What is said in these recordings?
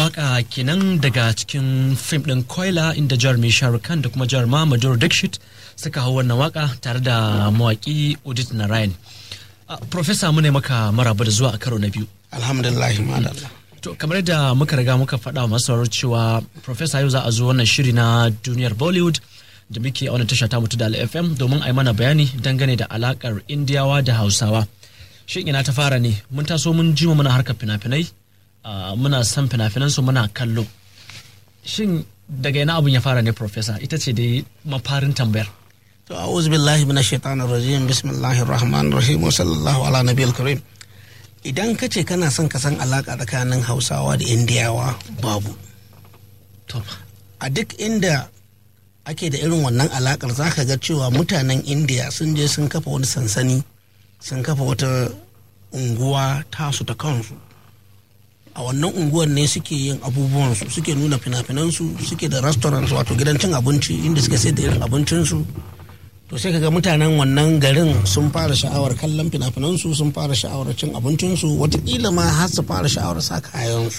waka kenan daga cikin fim ɗin Koila inda jarumi Shahrukh Khan da kuma jaruma Madhuri Dixit suka hau wannan waka tare da mawaki Udit Narayan. Uh, Profesa mu ne maka maraba da zuwa a karo na biyu. alhamdulillah madalla To kamar yadda muka riga muka faɗa wa masu sauraro cewa Profesa yau za a zo wannan shiri na duniyar Bollywood da muke a wannan tasha ta mutu da FM domin a yi mana bayani dangane da alakar Indiyawa da Hausawa. Shin ina ta fara ne mun taso mun jima muna harkar fina-finai uh, muna son fina-finansu muna kallo. Shin daga ina abun ya fara ne Profesa ita ce dai mafarin tambayar. to a'udhu billahi minash shaitanir rajim bismillahir rahmanir rahim wa sallallahu ala nabiyil karim idan ka ce kana son ka san alaka tsakanin hausawa da indiyawa babu To, a duk inda ake da irin wannan alakar za ka ga cewa mutanen indiya sun je sun kafa wani sansani sun kafa wata unguwa tasu ta kansu a wannan unguwar ne suke yin abubuwansu suke nuna fina-finansu suke da restaurant wato gidan cin abinci inda suke sai da irin abincinsu to sai kaga mutanen wannan garin sun fara sha'awar kallon fina-finansu sun fara sha'awar cin abincinsu watakila ma har su fara sha'awar sa kayansu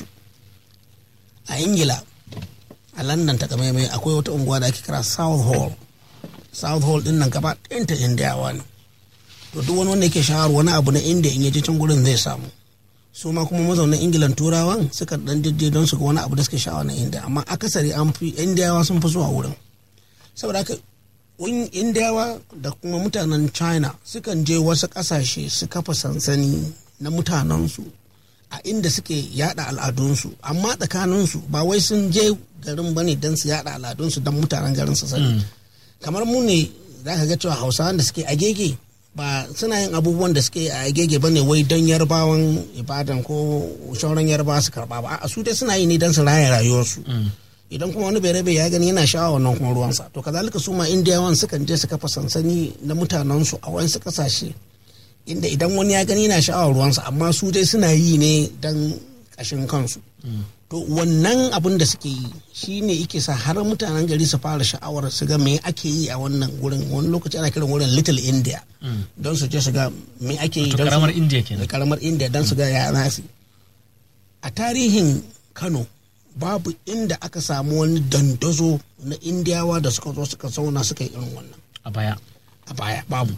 a ingila a london ta mai akwai wata unguwa da ake kira south hall south hall din nan gaba ɗayanta indiyawa ne to duk wani wanda yake sha'awar wani abu na india in yaje can gurin zai samu su ma kuma mazaunan ingilan turawan suka dan jajje don su ga wani abu da suke sha'awa na india amma akasari an fi indiyawa sun fi zuwa wurin saboda haka un- indiyawa da kuma mutanen china sukan je wasu kasashe su kafa sansani na mutanensu a inda suke yada al'adunsu amma tsakaninsu ba wai sun je garin ba ne don su yada al'adunsu don mutanen garin su sani kamar mu ne za ka ga cewa hausawan da suke agege ba suna yin abubuwan da suke a agege ba ne wai don yarbawan ibadan ko shauran yarbawa su karba ba a su dai suna yi ne don su raya rayuwarsu idan kuma wani bai ya gani yana sha'awa wannan kuma ruwansa to kazalika su ma indiyawan sukan je su kafa sansani na mutanensu a wasu kasashe inda idan wani ya gani yana sha'awar ruwansa amma su dai suna yi ne don kashin kansu to wannan abin da suke yi shi ne yake sa har mutanen gari su fara sha'awar su ga me ake yi a wannan gurin wani lokaci ana kiran wurin little india don su je su ga me ake yi to don su- karamar India kenan. da karamar india don su ga ya nasi a tarihin kano babu inda aka samu wani dandazo na indiyawa da suka zo suka zauna suka yi irin wannan A baya. a baya babu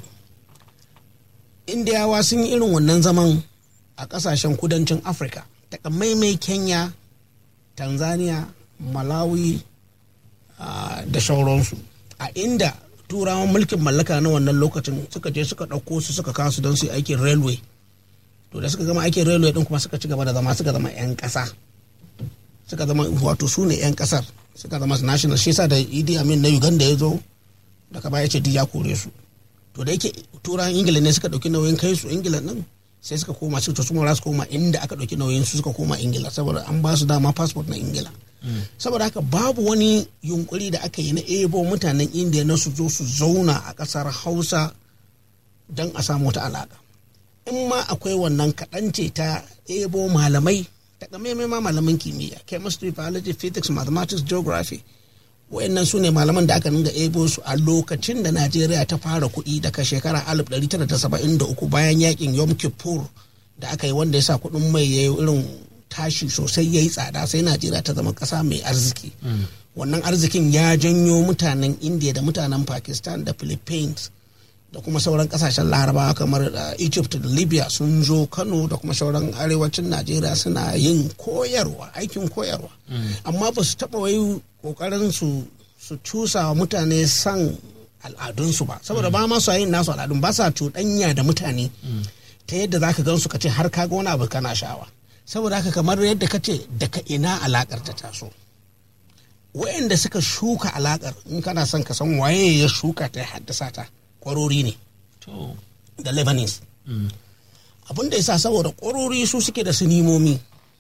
indiyawa sun yi irin wannan zaman a kasashen kudancin afirka takamaimai kenya tanzania malawi ah, da sauransu a inda turawan mulkin mallaka na wannan lokacin suka je suka ɗauko su suka kasu don su yi aikin railway to da suka gama aikin railway din kuma suka ci gaba da zama suka zama 'yan ƙasa suka zama wato su ne 'yan ƙasar suka zama national shi yasa da idi amin na uganda ya zo daga baya ce duk ya kore su to da yake turawan ingila ne suka ɗauki nauyin kai su ingila nan sai suka koma su to su ma za su koma inda aka ɗauki nauyin su suka koma ingila saboda an ba su dama passport na ingila saboda haka babu wani yunkuri da aka yi na ebo mutanen indiya na su zo su zauna a ƙasar hausa don a samu wata alaƙa in ma akwai wannan kaɗan ce ta ebo malamai takamaimai ma malaman kimiyya chemistry biology physics mathematics geography wayannan su ne malaman da aka dinga ebo su a lokacin da najeriya ta fara kuɗi daga shekara 1973 bayan yakin yom kippur da aka yi wanda ya sa kuɗin mai ya yi irin tashi sosai ya yi tsada sai najeriya ta zama ƙasa mai arziki wannan arzikin ya janyo mutanen india da mutanen pakistan da philippines da kuma sauran kasashen larabawa kamar uh, egypt da libya sun zo kano da kuma sauran arewacin najeriya suna yin koyarwa aikin koyarwa amma ba su taɓa wai ƙoƙarin su su cusa wa mutane san al'adunsu ba saboda ba ma su yin nasu al'adun ba sa cuɗanya da mutane ta yadda za ka gan su ka ce har kaga wani abu kana sha'awa saboda haka kamar yadda ka ce daga ina alakar ta taso wayanda suka shuka alakar in kana son ka san waye ya shuka ta ya haddasa ta kwarori ne To. da lebanese abin da ya sa saboda kwarori su suke da sinimomi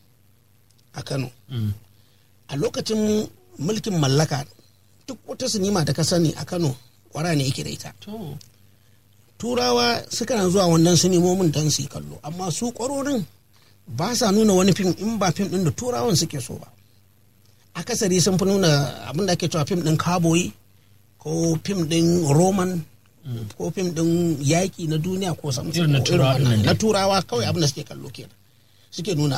a kano a lokacin mulkin mallaka duk wata sinima da ka sani a kano kwara ne yake da ita To. turawa suka zuwa wannan sinimomin don su yi kallo amma su kwarorin ba sa nuna wani fim in ba fim din da turawan suke so ba akasari sun fi nuna abin da ake cewa fim din kaboyi ko fim din roman ko fim din yaƙi na duniya ko samson Irin na ko turawa wannan. ɗin nan na turawa kawai abin da suke kallo kenan suke nuna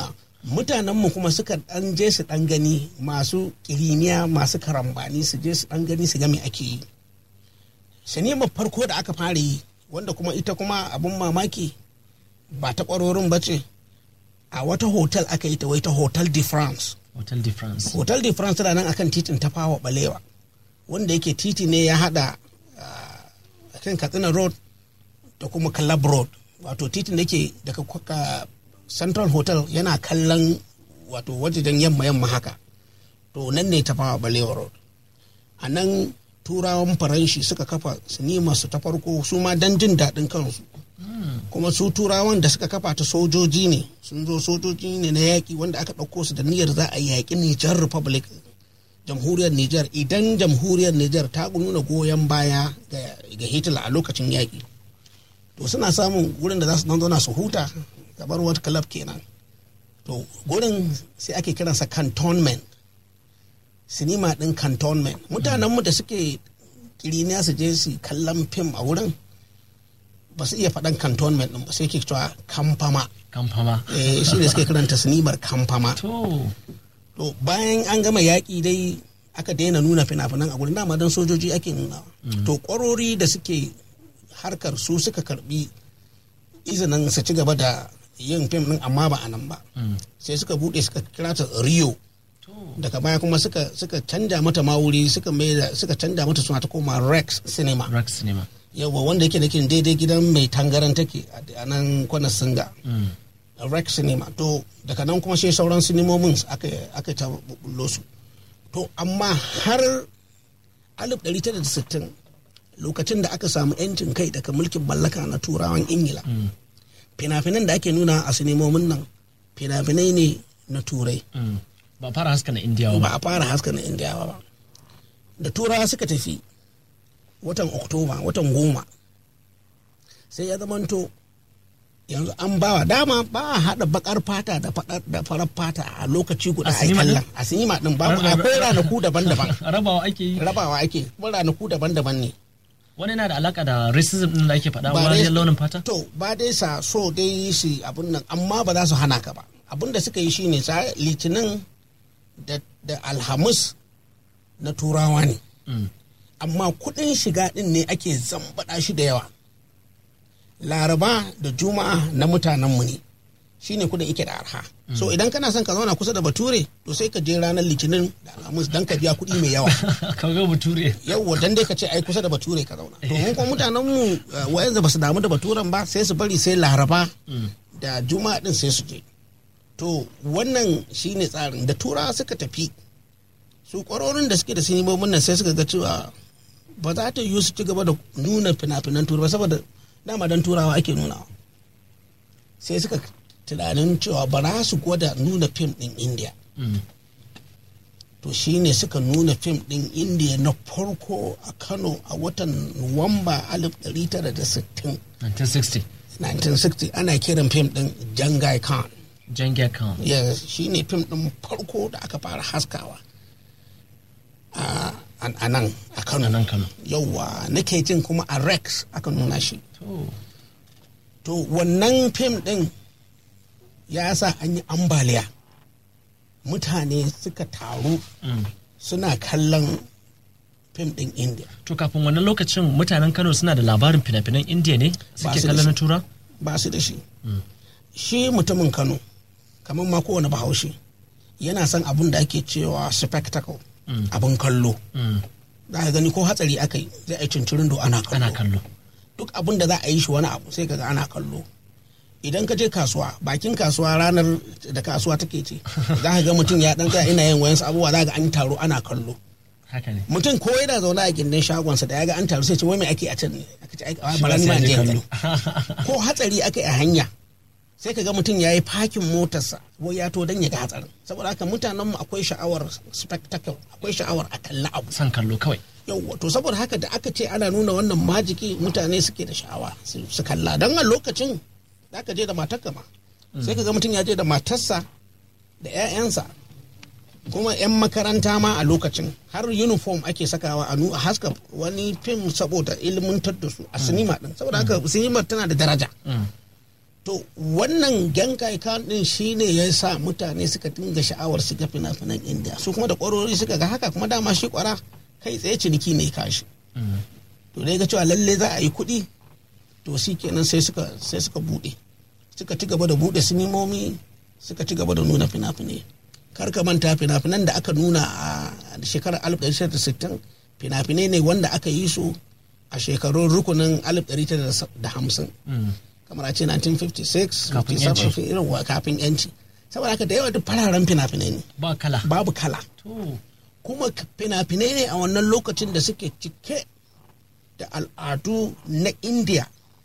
mutanenmu kuma suka dan je su dan gani masu kiriniya masu karambani su je su dan gani su ga me ake yi sinimar farko da aka fara yi wanda kuma ita kuma abun mamaki ba ta kwarorin ba ce a wata hotel aka yi ta wai ta hotel de france hotel de france hotel de france tana nan akan titin ta fawa balewa wanda yake titi ne ya hada a kan katsina road da kuma club road wato titin da ke daga kwaka central hotel yana kallon wato wajen yamma yamma haka to nan ne ta fawa balewa road a nan turawan faranshi suka kafa sinima su ta farko su ma don jin daɗin kansu kuma su turawan da suka kafa ta sojoji ne sun zo sojoji ne na yaƙi wanda aka ɗauko su da niyyar za a yaƙi Nijar Republic jamhuriyar Nijar idan jamhuriyar Nijar ta nuna goyon baya ga Hitler a lokacin yaƙi to suna samun wurin da za su dan zauna su huta kamar wata club kenan to gurin sai ake kiransa cantonment sinima ɗin cantonment mutanenmu da suke kiriniya su je su kallon fim a wurin ba su iya faɗan cantonment ɗin ba sai ke cewa kamfama kamfama eh shi ne suke kiranta sinimar kamfama to to bayan an gama yaƙi dai aka daina nuna fina-finan a gurin dama don sojoji ake nuna to ƙwarori da suke harkar su suka karbi izinin su ci gaba da yin fim ɗin amma ba a nan ba sai suka buɗe suka kira ta rio to daga baya kuma suka suka canja mata ma wuri suka mai da suka canja mata suna ta koma rex cinema Rex cinema yawa wanda yake nake daidai gidan mai tangaran take a nan kwanan singa Mm. rex cinema to daga nan kuma sai sauran sinimomin aka aka ta bullo su to amma har 1960 lokacin da aka samu 'yancin kai daga mulkin mallaka na turawan ingila fina-finan da ake nuna a sinimomin nan fina-finai ne na turai Mm. ba fara haska na indiyawa ba ba a fara haska na indiyawa ba da turawa suka tafi watan oktoba watan goma sai ya zamanto yanzu an bawa dama ba a haɗa bakar fata da faɗar- da farar fata a lokaci guda A a yi sinima kallon a sinima din babu Ra- ra- akwai ranaku daban-daban rabawa ake yi rabawa ake kuma ranaku daban-daban ne wani yana da alaka da racism din da ake faɗa Ba wariyar dai- launin fata to ba dai sa so dai su abun nan amma ba za su hana ka ba abun da suka yi shine sa litinin da, da alhamis na turawa ne Mm. amma kuɗin shiga ɗin ne ake zambaɗa shi da yawa laraba da juma'a na mutanenmu ne shine kuɗin ike da arha so idan kana son ka zauna kusa da bature to sai ka je ranar litinin da alhamis don ka biya kuɗi mai yawa kaga bature yawwa dan dai ka ce ai kusa da bature ka zauna to mun kuma mutanen mu wayanzu ba su damu da baturen ba sai su bari sai laraba da juma'a din sai su je to wannan shine tsarin da turawa suka tafi su kwarorin da suke da sinimomin nan sai suka ga cewa ba za ta yiwu su ci gaba da nuna fina-finan turawa ba saboda dama dan turawa ake nunawa sai suka tunanin cewa ba za su gwada nuna fim din india Mm. to shine suka nuna fim din indiya na farko a kano a watan nuwamba 1960 1960 1960 ana kiran fim din jangai khan Genghis Khan yes shine fim din farko da aka fara haskawa a a nan a kano a nan Kano yauwa nake jin kuma a rex aka nuna shi to to wannan fim din ya sa an yi ambaliya mutane suka taru mm. suna kallon fim din india to kafin wannan lokacin mutanen Kano suna da labarin fina-finan indiya ne suke su da kallon na shi. tura ba su da shi shi mutumin kano kamar ma kowane bahaushe yana son abun da ake cewa spectacle abun kallo Mm. za ka gani ko hatsari aka yi zai a yi cincirin do ana kallo ana kallo duk abun da za a yi shi wani abu sai kaga ana kallo idan ka je kasuwa bakin kasuwa ranar da kasuwa take ce za ka ga mutum ya dan tsaya ina yin wayansu abubuwa za ka ga an taro ana kallo haka ne mutum ko yana zaune a gindin shagonsa da ya ga an taru sai ce wai me ake a can ne aka ce ai Shi bara ma ni sai ma ya je je in kallo. gani. ko hatsari aka yi a hanya sai ka ga mutum ya yi fakin motarsa wai ya to don ya ga hatsarin saboda haka mutanenmu akwai sha'awar spectacle akwai sha'awar a kalli abu san kallo kawai yauwa to saboda haka da aka ce ana nuna wannan majiki mutane suke da sha'awa su su kalla don a lokacin da aka je da matarka ma sai ka ga mutum ya je da matarsa da 'ya'yansa kuma 'yan makaranta ma a lokacin har uniform ake sakawa a nu- a haska wani fim saboda ilmantar da su a sinima din saboda haka sinimar tana da daraja Mm. to wannan genkai kan din shine ya sa mutane suka dinga sha'awar su ga fina-finan indiya su kuma da kwarori suka ga haka kuma dama shi kwara kai tsaye ciniki ne kashi to dai ga cewa lalle za a yi kuɗi to shi kenan sai suka sai suka buɗe suka ci gaba da buɗe sinimomi suka ci gaba da nuna fina-finai kar ka manta fina-finan da aka nuna a shekarar 1960 fina-finai ne wanda aka yi su a shekarun rukunin 1950 kamar a ce 1956 Kafin yanci. 57 irin wa kafin yanci saboda haka da yawa duk fararen fina-finai ne ba kala babu kala to kuma fina-finai ne a wannan lokacin da suke cike da al'adu na india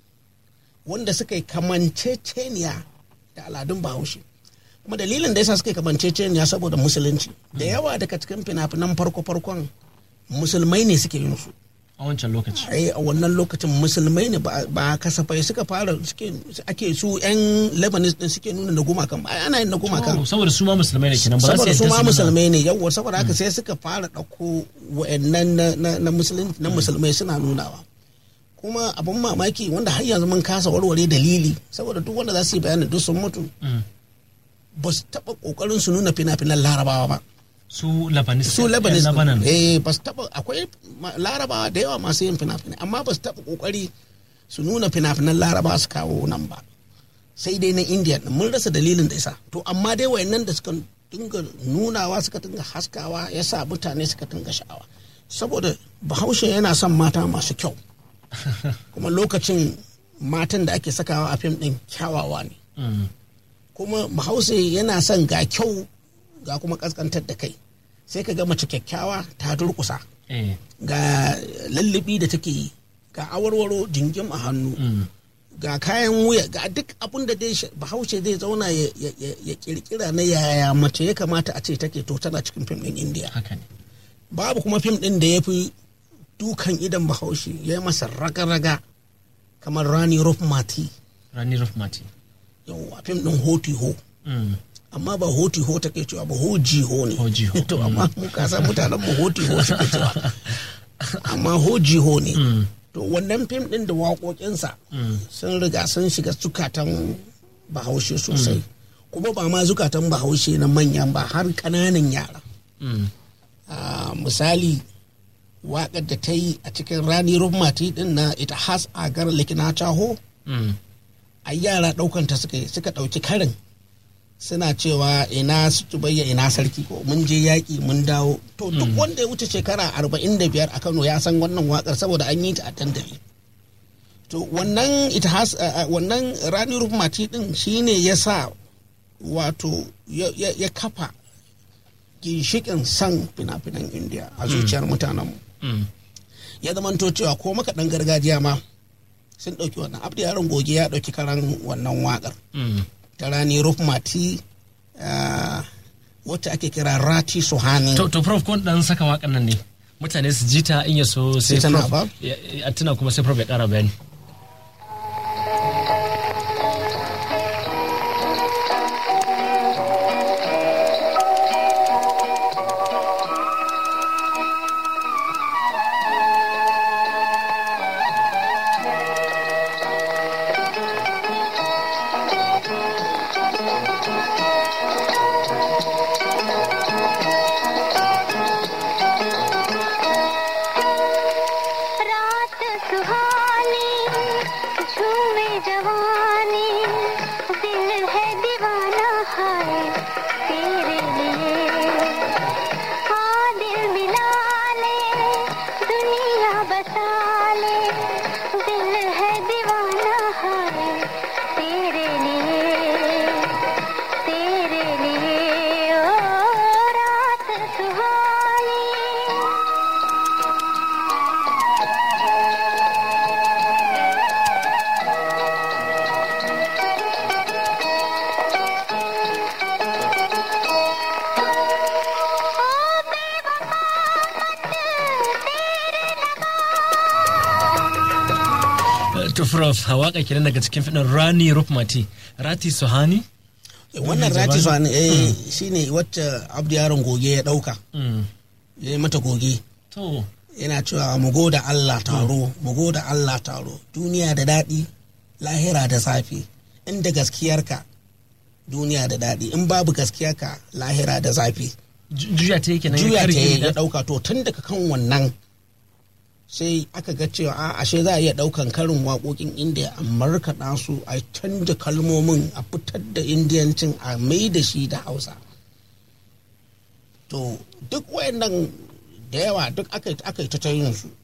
wanda suka yi kamanceceniya da al'adun bahaushe kuma dalilin da yasa suka yi kamanceceniya saboda musulunci da yawa daga cikin fina-finan farko-farkon musulmai ne suke yin su a wancan lokaci ai a wannan lokacin musulmai ne ba ba kasafai suka fara suke ake su yan lebanese din suke nuna na gumakan ba ai ana yin na gumakan Oh, saboda su ma musulmai ne kenan ba za su saboda su yadda ma nuna- musulmai ne yawwa saboda haka sai suka fara ɗauko wa'annan na, na, na, musulun- na musulmai suna nunawa kuma abin mamaki wanda har yanzu mun kasa warware dalili saboda duk wanda za su yi bayanin duk sun mutu Mm. ba su taɓa ƙoƙarin su nuna fina-finan larabawa ba su Lebanese su lebanese yan Lebanon eh ba su taɓa akwai ma- larabawa da yawa masu yin fina-finai amma ba su taɓa ƙoƙari su nuna fina-finan larabawa su kawo nan ba sai dai na indiya din mun rasa dalilin da yasa to amma dai wayannan da suka dinga nunawa suka dinga haskawa ya sa mutane suka dinga sha'awa saboda bahaushe yana son mata masu kyau kuma lokacin matan da ake sakawa a fim din kyawawa ne Mm. kuma bahaushe yana son ga kyau ga kuma kaskantar da kai sai ka ga mace kyakkyawa ta durkusa eh ga lullubi da take yi ga awarwaro jingim a hannu mm. ga kayan wuya ga duk abin da dai bahaushe zai zauna ya, ya, ya, ya kirkira na yaya mace ya kamata a ce take to tana cikin fim din indiya haka ne babu kuma fim din da ya fi dukan idan bahaushe ya yi masa raga-raga kamar rani mati Rani Rufmati yawwa fim din hoti ho mm. amma ba hoti ho take cewa ba hoji ho ne Hoji ho, to amma mu kasa mutanen mu hoti ho suke cewa amma hoji ho ne to wannan fim din da waƙoƙinsa sun riga sun shiga zukatan bahaushe sosai kuma ba ma zukatan bahaushe na manyan ba har ƙananan yara Mm. Ah, misali waƙar da ta yi a cikin rani rumati din na ita has a gar likina taho Mm. a yara ɗaukanta suka yi suka ɗauki karin suna cewa ina su tubayya ina sarki ko mun je yaƙi mun dawo to duk wanda ya wuce shekara arba'in da biyar a kano ya san wannan waƙar saboda an yi ta a dandali to wannan ita has a- a- wannan rani rumati din shine ya sa wato ya ya- ya kafa ginshikin san fina-finan indiya a zuciyar mutanenmu Mm. ya zamanto cewa ko makaɗan gargajiya ma sun ɗauki wannan abdu yaron goge ya ɗauki karan wannan waƙar Mm. ta rani rufmati ah, wacce ake kira rati suhani to, to prof kun dan saka wakan nan ne mutane su ji ta in ya so sai Sai tana prof ba? ya- a tuna kuma sai prof ya ƙara bayani रात सुहानी झूमे जवानी दिल है दीवाना है तेरे लिए हाँ दिल मिला ले दुनिया बसा ले दिल है दीवाना है तेरे लिए तेरे लिए ओ रात सुहानी Eh, to prof a waka kenan daga cikin fidin Rani Rufmati Rati Suhani wannan rati suhani eh shine wacce abdu yaron goge ya ɗauka Mm. ya yi mata goge to yana cewa mu goda Allah taro mu goda Allah taro duniya da daɗi lahira da safe inda gaskiyarka duniya da daɗi in babu gaskiyarka lahira da zafi Ju- juya ta yake nan ya juya ta karye ya da- ɗauka to tun daga kan wannan sai aka ga cewa a ashe za a iya ɗaukan karin waƙoƙin indiya a markaɗa su a canja kalmomin a fitar da indiyancin a mai da shi da hausa to duk wayannan da yawa duk aka yi- aka yi ta ta yin su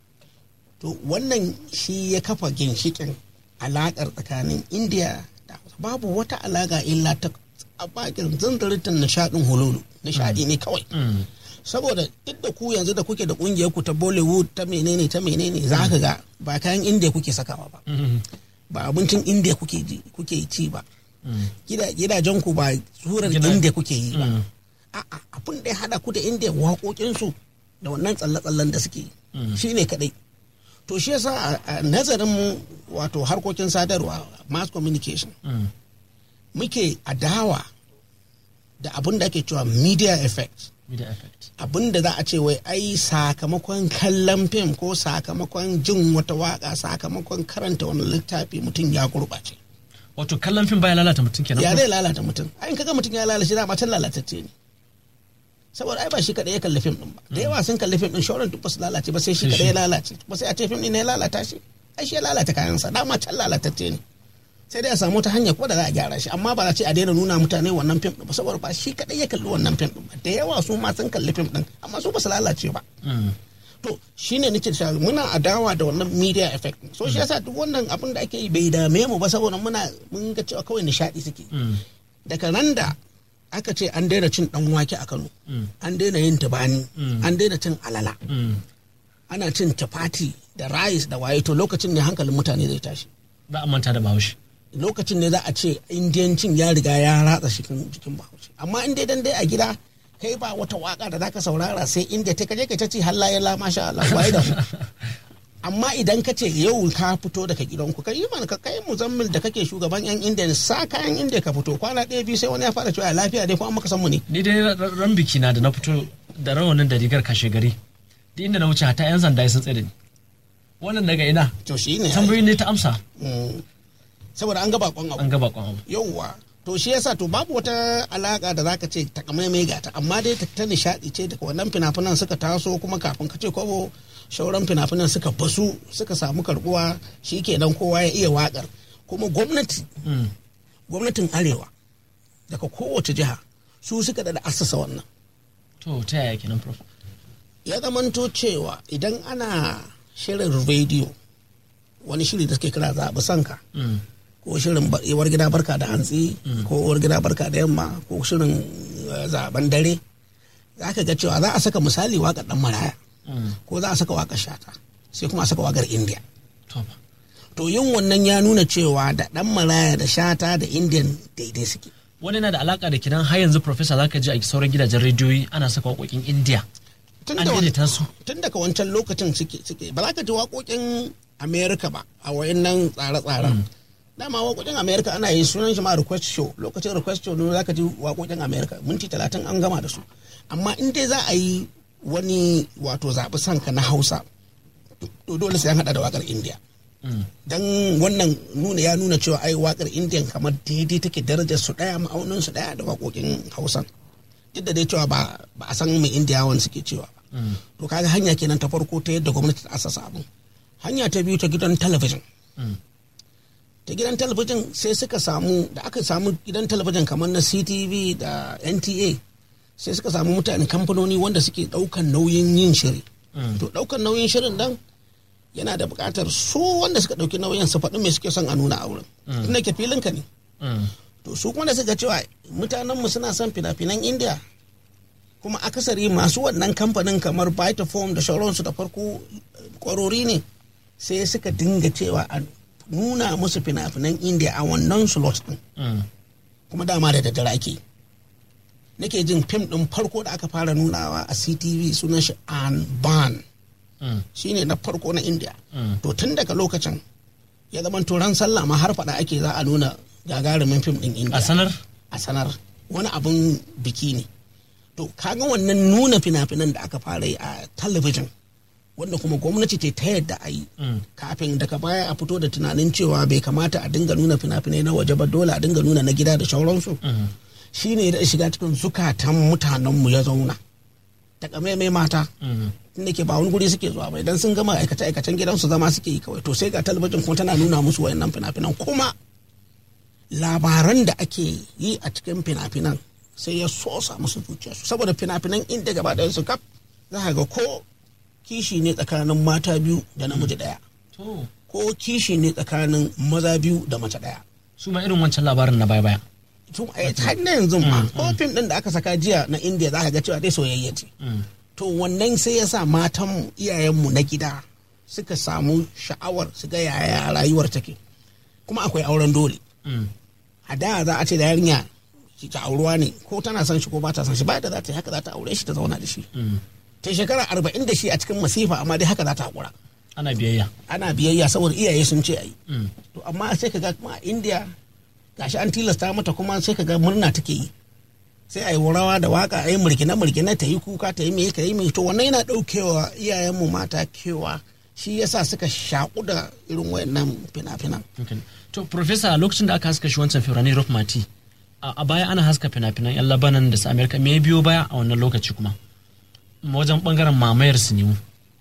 to wannan shi ya kafa ginshikin alaƙar tsakanin indiya da hausa babu wata alaƙa illa ta a bakin zanzaritin nishaɗin hululu nishaɗi ne kawai Mm. saboda duk da ku yanzu da kuke da kungiyar ku ta bollywood ta menene ta menene za ka ga ba kayan indiya kuke sakawa ba Mm. ba abincin indiya kuke ji kuke ci ba Mm. Gida- gidajen ku ba surar Gida- indiya kuke yi ba Mm. a'a abin da ya hada ku da indiya waƙoƙin su da wannan tsalle-tsallen da suke yi shine kadai to shi yasa a- a nazarin mu wato harkokin sadarwa mass communication Mm. muke adawa da abin da ake cewa media effect Media effect. abin da za a ce wai ai sakamakon kallon fim ko sakamakon jin wata waka sakamakon karanta wani littafi mutum ya gurɓace Wato kallon fim baya lalata mutum kenan. ya zai lalata mutum ai in kaga mutum ya lalace da can lalatacce ne saboda ai ba shi kadai ya kalli fim din ba da yawa sun kalli fim din shauran duk ba su lalace ba sai shi Sai kadai shi. ya lalace ba sai a ce fim din ne ya lalata shi ai shi ya lalata kayansa dama can lalatacce ne sai dai a samu ta hanya kuma da za a gyara shi amma ba za a ce a daina nuna mutane wannan fim din ba saboda ba shi kadai ya kalli wannan fim din ba da yawa su ma sun kalli fim din amma su ba su lalace ba Mm. to shine nake cewa muna adawa da wannan media effect so shi yasa duk wannan abin da ake yi bai dame mu ba saboda muna mun ga cewa kawai nishadi suke Mm. daga nan da aka ce an daina cin dan wake a Kano an daina yin tubani an daina cin alala Mm. ana cin chapati da rice da waye to lokacin ne hankalin mutane zai tashi Za a manta da bahaushe. lokacin ne za a ce indiyancin ya riga ya ratsa cikin jikin bahaushe amma in dai dan dai a gida kai ba wata waka da zaka saurara sai inda ta kaje ka ta ci halla ya la masha Allah waye da mu amma idan ka ce yau ka fito daga gidanku kai mana ka kai muzammil da kake shugaban yan indiya sa kayan indiya ka fito kwana ɗaya biyu sai wani ya fara cewa lafiya dai ko an maka san mu ne Ni dai ra- ran biki na da na fito da rawanin da rigar kashe gari. Duk inda na wuce hata 'yan sanda sun tsaye da ni. Wannan daga ina. to shi ne Tambayoyi ne ta amsa. saboda an ga bakon abu An ga bakon abu. yauwa to shi yasa to babu wata alaka da zaka ce takamaimai ga ta amma dai ta nishadi ce daga wannan fina-finan suka taso kuma kafin ka ce kwabo shauran fina-finan suka basu suka samu karbuwa kenan kowa ya iya wakar kuma gwamnati Mm. gwamnatin arewa daga kowace jiha su suka da assasa wannan To ta yaya kenan prof? ya zamanto cewa idan ana shirin rediyo wani shiri da suke kira zaɓi sanka Mm. ko shirin ba- uwar gida barka da hantsi ko uwar gida barka da yamma ko shirin eh, zaben dare za ka ga cewa za a saka misali waƙar ɗan maraya Mm. ko za a saka waƙar shata sai kuma a saka waƙar indiya To ba. to yin wannan ya nuna cewa da ɗan maraya da shata da indiyan daidai suke Wani na da alaka da kidan har yanzu professor zaka ji a sauran gidajen rediyoyi ana saka waƙoƙin India. tun An da wani- daidaita su. tun daga wancan lokacin suke suke ba za ka ji waƙoƙin america ba a wayannan tsare-tsaren dama waƙoƙin america ana yin sunan shi ma request show lokacin request show ne za ka ji waƙoƙin america minti talatin an gama da su amma in dai za a yi wani wato zaɓi sanka na hausa to dole sai an haɗa da waƙar india Mm. dan wannan nuna ya nuna cewa ai waƙar indiyan kamar daidai take darajar su ɗaya ma'aunin su ɗaya da waƙoƙin hausan duk da dai cewa ba ba a san mai indiyawan suke cewa ba to kaga hanya kenan ta farko ta yadda gwamnati ta asasa abin hanya ta biyu ta gidan talabijin Mm. ta gidan talabijin sai suka samu da aka samu gidan talabijin kamar na ctv da nta sai suka samu mutane kamfanoni wanda suke daukan nauyin yin shiri to daukan nauyin shirin nan yana da bukatar su wanda suka dauki nauyin su faɗi me suke son a nuna a wurin tunda ke filin ka ne Mm. to su kuma da suka cewa mutanenmu suna son fina-finan india kuma akasari masu wannan kamfanin kamar Vitafoam da sauransu da farko kwarori ne sai suka dinga cewa a nuna musu fina-finan india a wannan slot din Mm. kuma dama da daddare ake yi. nake jin fim din farko da aka fara nunawa a ctv sunan shi an ban Mm. shine na farko na india Mm. to tun daga lokacin ya zama turan sallah ma har faɗa ake za a nuna gagarumin fim din india A sanar? a sanar wani abin biki ne to kaga wannan nuna fina-finan da aka fara yi a talabijin wanda kuma gwamnati ce ta yadda a yi Mm. kafin daga baya a fito da tunanin cewa bai kamata a dinga nuna fina-finai na waje ba dole a dinga nuna na gida da sauransu Mhm. shi ne da shiga cikin zukatan mutanenmu ya zauna takamaimai mata Mhm. inda ke ba wani guri suke zuwa ba idan sun gama aikace-aikacen gidansu zama suke yi kawai to sai ga talabijin kuma tana nuna musu wayannan fina-finan kuma labaran da ake yi a cikin fina-finan sai ya sosa musu zuciyarsu saboda fina-finan inda gaba ɗayan su kaf za ka ga ko kishi ne tsakanin mata biyu da namiji ɗaya To, ko kishi ne tsakanin maza biyu da mace ɗaya su ma irin wancan labarin na baya-baya. tun a har na yanzu ma ko fim ɗin da aka saka jiya na indiya za ka ga cewa dai soyayya ce Mm. to wannan sai ya sa matanmu iyayenmu na gida suka samu sha'awar su ga yaya rayuwar take kuma akwai auren dole Mm. a da za a ce da yarinya shi ta auruwa ne ko tana son shi ko ba ta son shi ba da za ta yi haka za ta aure shi ta zauna da shi Mm. ta shekara arba'in da shi a cikin masifa amma dai haka za ta haƙura Ana biyayya. ana biyayya saboda iyaye sun ce a yi Mm. to amma sai ka ga kuma a indiya gashi an tilasta mata kuma sai ka ga murna take yi sai a yi rawa da waka a yi murkina murkina ta yi kuka ta yi me ka yi me to wannan yana daukewa iyayenmu mata kewa shi yasa suka shaƙu da irin wayannan fina-finan Okay. To, Profesa, lokacin da aka haska shi wancan Firani Rock Mati, a a baya ana haska fina-finan 'yan Labanan da su Amerika, me ya biyo baya a wannan lokaci kuma? Wajen bangaren mamayar su ne.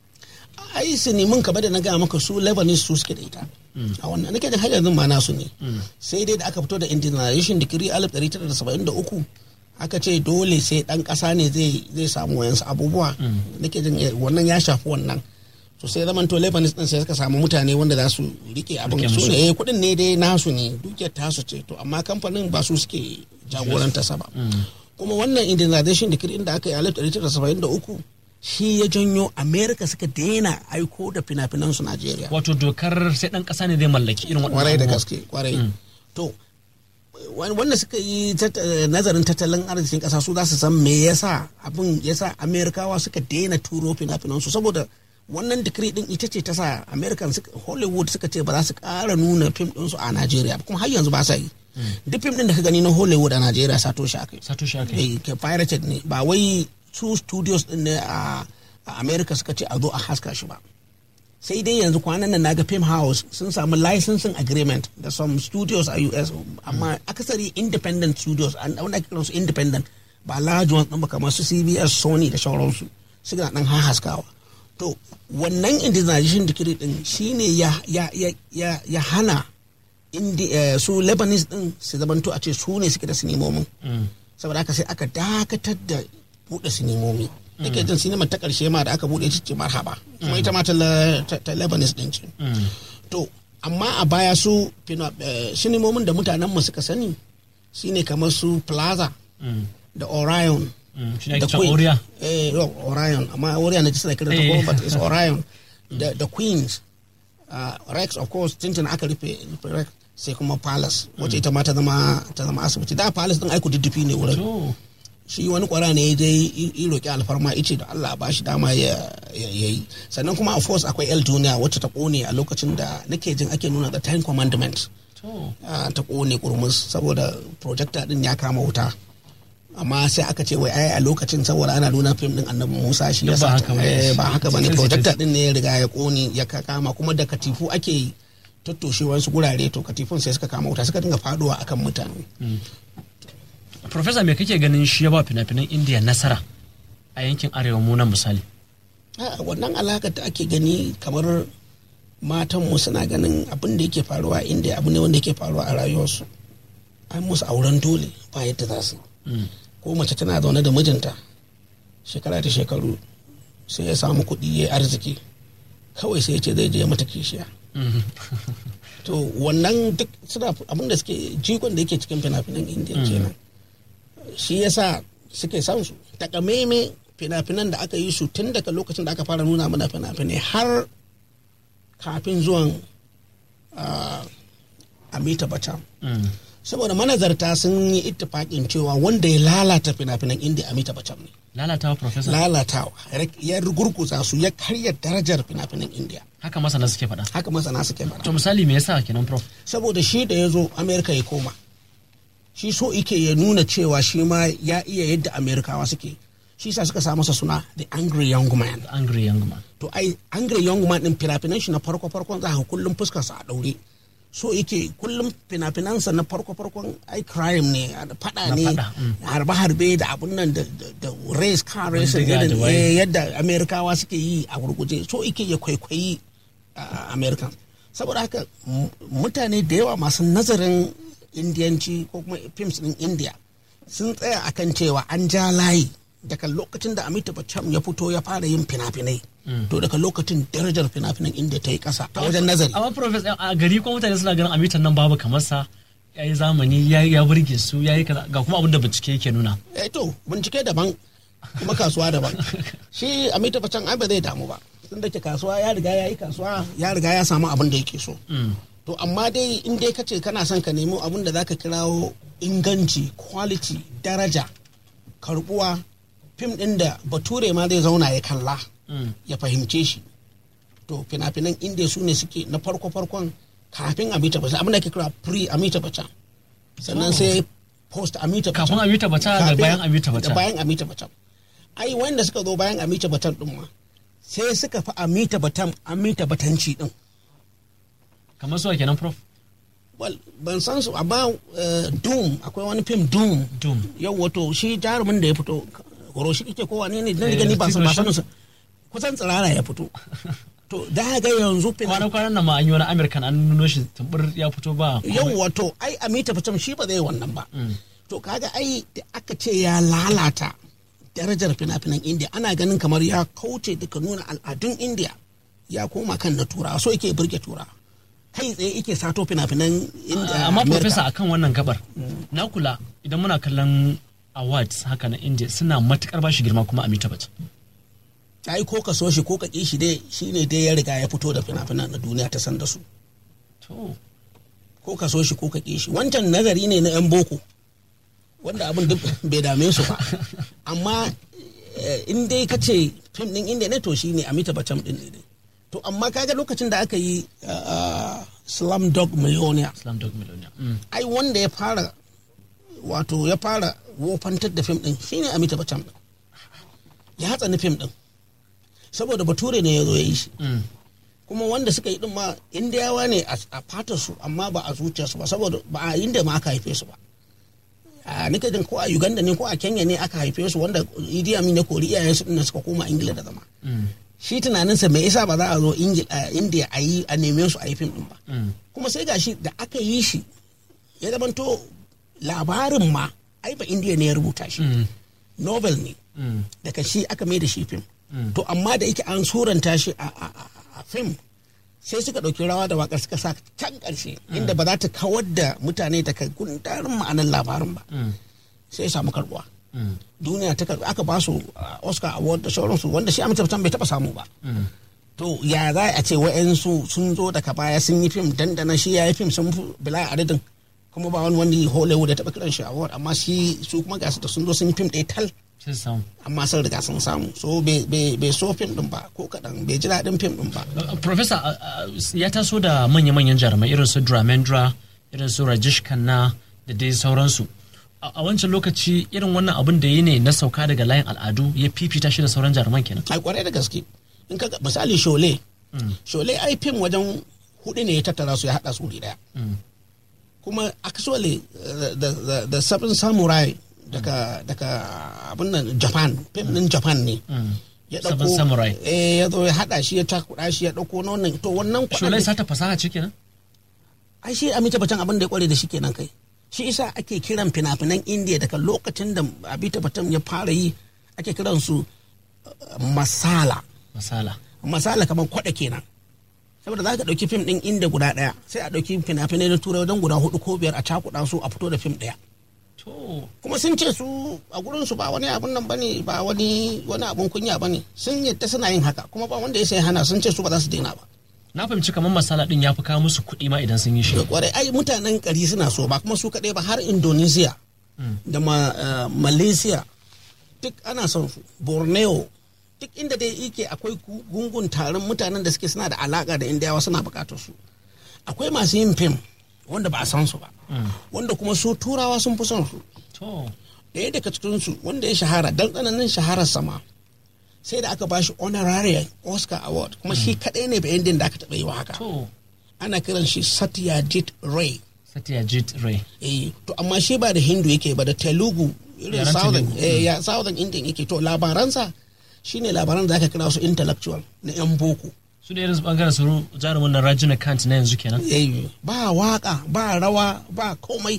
ai su nemin ka da na gaya maka su lebanese su suke da ita a wannan nake jin har yanzu ma nasu ne sai dai da aka fito da indigenization decree 1973 aka ce dole sai dan kasa ne zai zai samu wayansu abubuwa nake jin eh, wannan ya shafi wannan to sai zaman to lebanese din sai suka samu mutane wanda za su rike abin Rike su musu. ne eh, kudin ne dai nasu ne dukiyar tasu ce to amma kamfanin ba su suke jagoranta sa ba kuma wannan indigenization decree da aka yi a 1973 shi ya janyo america suka daina aiko da fina-finansu najeriya Wato dokar sai ɗan ƙasa ne zai mallaki irin waɗannan kwarai da abubuwan. gaske kwarai to wan- wanda suka yi tat- eh, nazarin tattalin arzikin kasa su za su san me yasa abin yasa amerikawa suka daina turo fina-finansu saboda wannan decree din ita ce ta sa american suka- hollywood suka ce ba za su kara nuna fim ɗinsu a najeriya ba, kuma har yanzu ba sa yi duk fim ɗin da ka gani na hollywood a najeriya sato shi akai Sato shi aka yi. eh, ke pirated ne ba wai su studios din ne a a america suka ce a zo a haska shi ba sai dai yanzu kwanan nan naga film house sun samu licensing agreement da some studios a us amma akasari independent studios an wanda ake kiransu independent ba large ones ɗin ba kamar su cbs sony da sauransu suna dan haskawa to wannan indigenization decree din shine ya ya ya ya, ya hana indi, eh, su lebanese din su zamanto a ce su ne suke da sinimomin Mm. saboda haka sai aka dakatar da buɗe sinimomi nake jin sinimar ta ƙarshe ma da aka buɗe ita ce marhaba kuma ita ma ta la- ta ta lebanese din ce Mm. to amma a baya su fina- eh, sinimomin da mutanen mu suka sani shine kamar su plaza Mm. da orion Mm. Shi ne da ake cewa Oriya. eh no, orion amma orion na ji suna kiran ta Eh. ko but it's orion da da queens uh, rex of course tintin aka rufe rufe rex sai kuma palace wacce ita ma ta zama ta zama asibiti da palace din aiku diddifi ne wurin To, shi wani kwara ne ya je yi roƙi alfarma ice da Allah ba shi dama ya ya yi sannan kuma of course akwai el duniya wacce ta kone a lokacin da nake jin ake nuna the ten commandments to. ah, ta kone kurmus saboda projector din ya kama wuta amma sai aka ce wai ai a lokacin saboda ana nuna fim din annabi Musa shi Duk yasa ba haka bane. eh, ba haka bane Sensitive. projector din ne ya riga ya kone ya ka- kama kuma da katifu ake tattoshe wasu gurare to katifun sai suka kama wuta suka dinga faduwa akan mutane Profesa me kake ganin shi ya ba fina-finan Indiya nasara a yankin arewa mu nan misali? a wannan alakar da ake gani kamar matanmu suna ganin abin da yake faruwa inda abu ne wanda yake faruwa a rayuwarsu an musu auren dole ba yadda za su Mm. ko mace tana zaune da mijinta shekara da shekaru sai ya samu kuɗi ya arziki kawai sai ya ce zai je ya mata kishiya Mm. to wannan duk suna abin da suke jikon da yake cikin fina-finan indiya kenan shi yasa suke son su takamaime fina-finan da aka yi su tun daga lokacin da aka fara nuna mana fina-finai har kafin zuwan ah, amita bachchan Mm. saboda manazarta sun yi ittifaƙin cewa wanda ya lalata fina-finan indiya amita bachchan ne Lalatawa Profesa. lalatawa ya gurguza su ya karya darajar fina-finan indiya Haka masana suke faɗa. haka masana suke faɗa To misali me yasa kenan Prof? saboda shi da ya zo amerika ya koma shi so ike ya nuna cewa shi ma ya iya yadda amerikawa suke shi sa suka sa masa suna the angry young man The angry young man. to to ai angry young man din fina-finan shi na farko farkon za ka kullum fuskarsa a daure so yake kullum fina-finansa na farko farkon ai crime ne fada Na ne faɗa, mm. harbe-harbe da abun nan da da- da race car race Bindiga da irin waye. eh, yadda amerikawa suke yi a gurguje so yake ya kwaikwayi a american saboda haka m- mutane da yawa masu nazarin indiyanci ko kuma films din india sun tsaya akan cewa an ja layi daga lokacin da Amitabh Bachchan ya fito ya fara yin fina-finai to daga lokacin darajar fina-finan india ta yi kasa a wajen nazari amma professor a gari ko mutane suna ganin amitan nan babu kamar sa ya yi zamani ya ya burge su ya yi kaza ga kuma abin da bincike yake nuna eh to bincike daban kuma kasuwa daban shi Amitabh Bachchan ai ba zai damu ba tun da ke kasuwa ya riga ya yi kasuwa ya riga ya samu abin da yake so to amma dai in dai ka ce kana son ka nemo abin da zaka kirawo inganci quality daraja karbuwa fim din da bature ma zai zauna ya kalla ya fahimce shi to fina-finan indiya su ne suke na farko-farkon kafin amita bachchan abin da ake kira pre amita bachchan sannan sai post amita bachchan Kafin Amitabh Bachchan da Kafin- bayan Amitabh Bachchan. da bayan amita bachchan ai wanda suka zo bayan amita bachchan din ma sai suka fi amita bachchan amita batanci din kamar su kenan prof Well, ban san su amma eh, doom akwai wani fim doom Doom. yau wato shi jarumin da ya fito horo shi kike kowa ne ne dan Eh, gani ba san ba Steve sanin sa kusan tsirara ya fito to da ga yanzu fina kwanan kwanan nan ma an yi wani american an nuno shi tumbur ya fito ba yau wato ai amita fitam shi ba zai wannan ba to kaga ai da aka ce ya lalata darajar fina-finan india ana ganin kamar ya kauce duka nuna al'adun india ya koma kan na turawa so yake burge turawa kai tsaye yake sato fina-finan india amma America. professor akan wannan gabar na kula idan muna kallon awards haka na india suna matukar bashi girma kuma amita bachchan ai ko ka so shi ko ka ƙi shi dai shine dai ya riga ya fito da fina-finan na duniya ta san da su to ko ka so shi ko ka ƙi shi wancan nazari ne na 'yan boko wanda abin duk bai dame su ba amma eh, in dai ka ce fim din inda ne to shi ne amita bacham din ne dai. to amma kaga lokacin da aka yi uh, slam dog millionaire islam dog millionaire Mm. ai wanda ya fara wato ya fara wofantar da fim din shine amita bacham din ya hatsani fim din saboda bature ne ya zo ya yi shi Mm. kuma wanda suka yi din ma indiyawa ne a a fatar su amma ba a zuciyarsu ba saboda ba a inda ma aka haife su ba a nika jin ko a uganda ne ko a kenya ne aka haife su wanda idi amin ya kori iyayen su din suka koma ingila da zama Mm. shi tunaninsa me yasa ba za a zo Ingil- a indiya a yi a neme su a yi fim din ba Mm. kuma sai gashi da aka yi shi ya zamanto labarin ma ai ba indiya ne ya rubuta shi Mm. novel ne Mm. daga shi aka mai da shi fim to amma da yake an suranta shi a, a, a, a fim sai suka ɗauki rawa da wakar suka sa can ƙarshe inda ba za ta kawar da mutane daga gundarin ma'anar labarin ba Mm. sai ya samu karbuwa Mm. duniya ta karbi aka ba su uh, oscar award da sauransu wanda shi amince bai taɓa samu ba Mm. to ya za a ce wa'yansu sun zo daga baya sun yi fim dandana shi ya yi fim sun fi bilaya adadin kuma ba wani wani hollywood ya taɓa kiran shi award amma shi su kuma gasu da sun zo sun yi fim ɗaya tal sai su samu amma sun riga sun samu so bai- bai bai so fim din ba ko kaɗan bai ji daɗin fim din ba Uh, Professor uh, uh, ya taso da manya-manyan jarumai irin su Dramendra, irin su Rajesh Khanna da dai sauransu. A a wancan lokaci irin wannan abin da yi ne na sauka daga layin al'adu ya fifita shi da sauran jaruman kenan. ai kwarai da gaske in ka ga- misali shole shole ai fim wajen hudu ne ya tattara su ya haɗa su wuri ɗaya kuma actually uh, the, the, the seven samurai daga daga abin nan japan fim din japan ne ya Seven Samurai. eh ya zo ya haɗa shi ya cakuɗa shi ya ɗauko na wannan to wannan Sholai kwaɗan sata fasaha ce kenan? ai shi amita batan abin da ya kware da shi kenan kai shi isa ake kiran fina-finan indiya daga lokacin da abita batan ya fara yi ake kiran su uh, masala Masala. masala kamar kwada kenan saboda za ka ɗauki fim ɗin inda guda ɗaya sai a ɗauki fina-finai na turai wajen guda hudu ko biyar a cakuɗa su a fito da fim ɗaya To, kuma sun ce su a gurin su ba wani abun nan bane ba wani wani abun kunya bane sun yadda suna yin haka kuma ba wanda ya sai hana sun ce su ba za su daina ba na fahimci kamar masala din ya fi kawo musu kuɗi ma idan sun yi shi. da kwarai ai mutanen kari suna so ba kuma su kaɗai ba har indonesia da ma- eh, malaysia duk ana son su borneo duk inda dai yake akwai gu- gungun taron mutanen da suke suna da alaka da indiyawa suna bukatar su akwai masu yin fim wanda ba a san su ba wanda kuma su turawa sun fi son su To, ɗaya daga cikinsu wanda ya shahara dan tsananin shaharar sama sai da aka bashi honorary oscar award kuma shi kadai ne bayan da aka taɓa yi wa haka to ana kiran shi satyajit ray satyajit ray eh to amma shi ba da hindu yake ba da telugu irin Yaren southern Telugu. eh, ya southern indian yake to labaransa shine labaran da aka kira su intellectual na yan boko su da irin bangaren su jarumin na rajina kant na yanzu kenan eh, ba waka ba rawa ba komai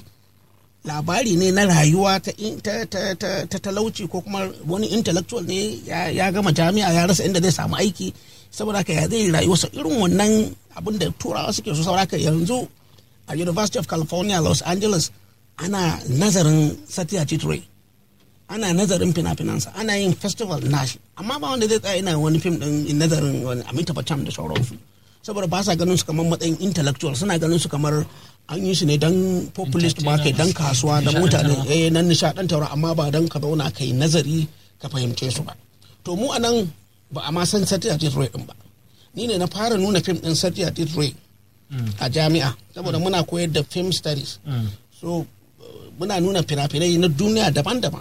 labari ne na rayuwa ta, in- ta, ta, ta, ta talauci ko kuma wani intellectual ne ya, ya gama jami'a ya rasa inda zai samu aiki saboda haka ya zai rayuwarsa irin wannan abin da turawa suke so saboda haka yanzu a university of california los angeles ana nazarin satyajit ray ana nazarin fina-finansa ana yin festival nashi amma ba wanda zai tsaya ina wani fim din nazarin wani amita bacham da sauransu saboda ba sa ganin su kamar matsayin intellectual suna ganin su kamar an yi su ne don populist market don kasuwa don mutane eh nan nishadantarwa amma ba don ka zauna kai nazari ka fahimce su ba to mu anan ba a ma san satyajit ray din ba ni ne na fara nuna fim din satyajit ray a jami'a saboda muna koyar da film studies so uh, muna nuna fina-finai na duniya daban-daban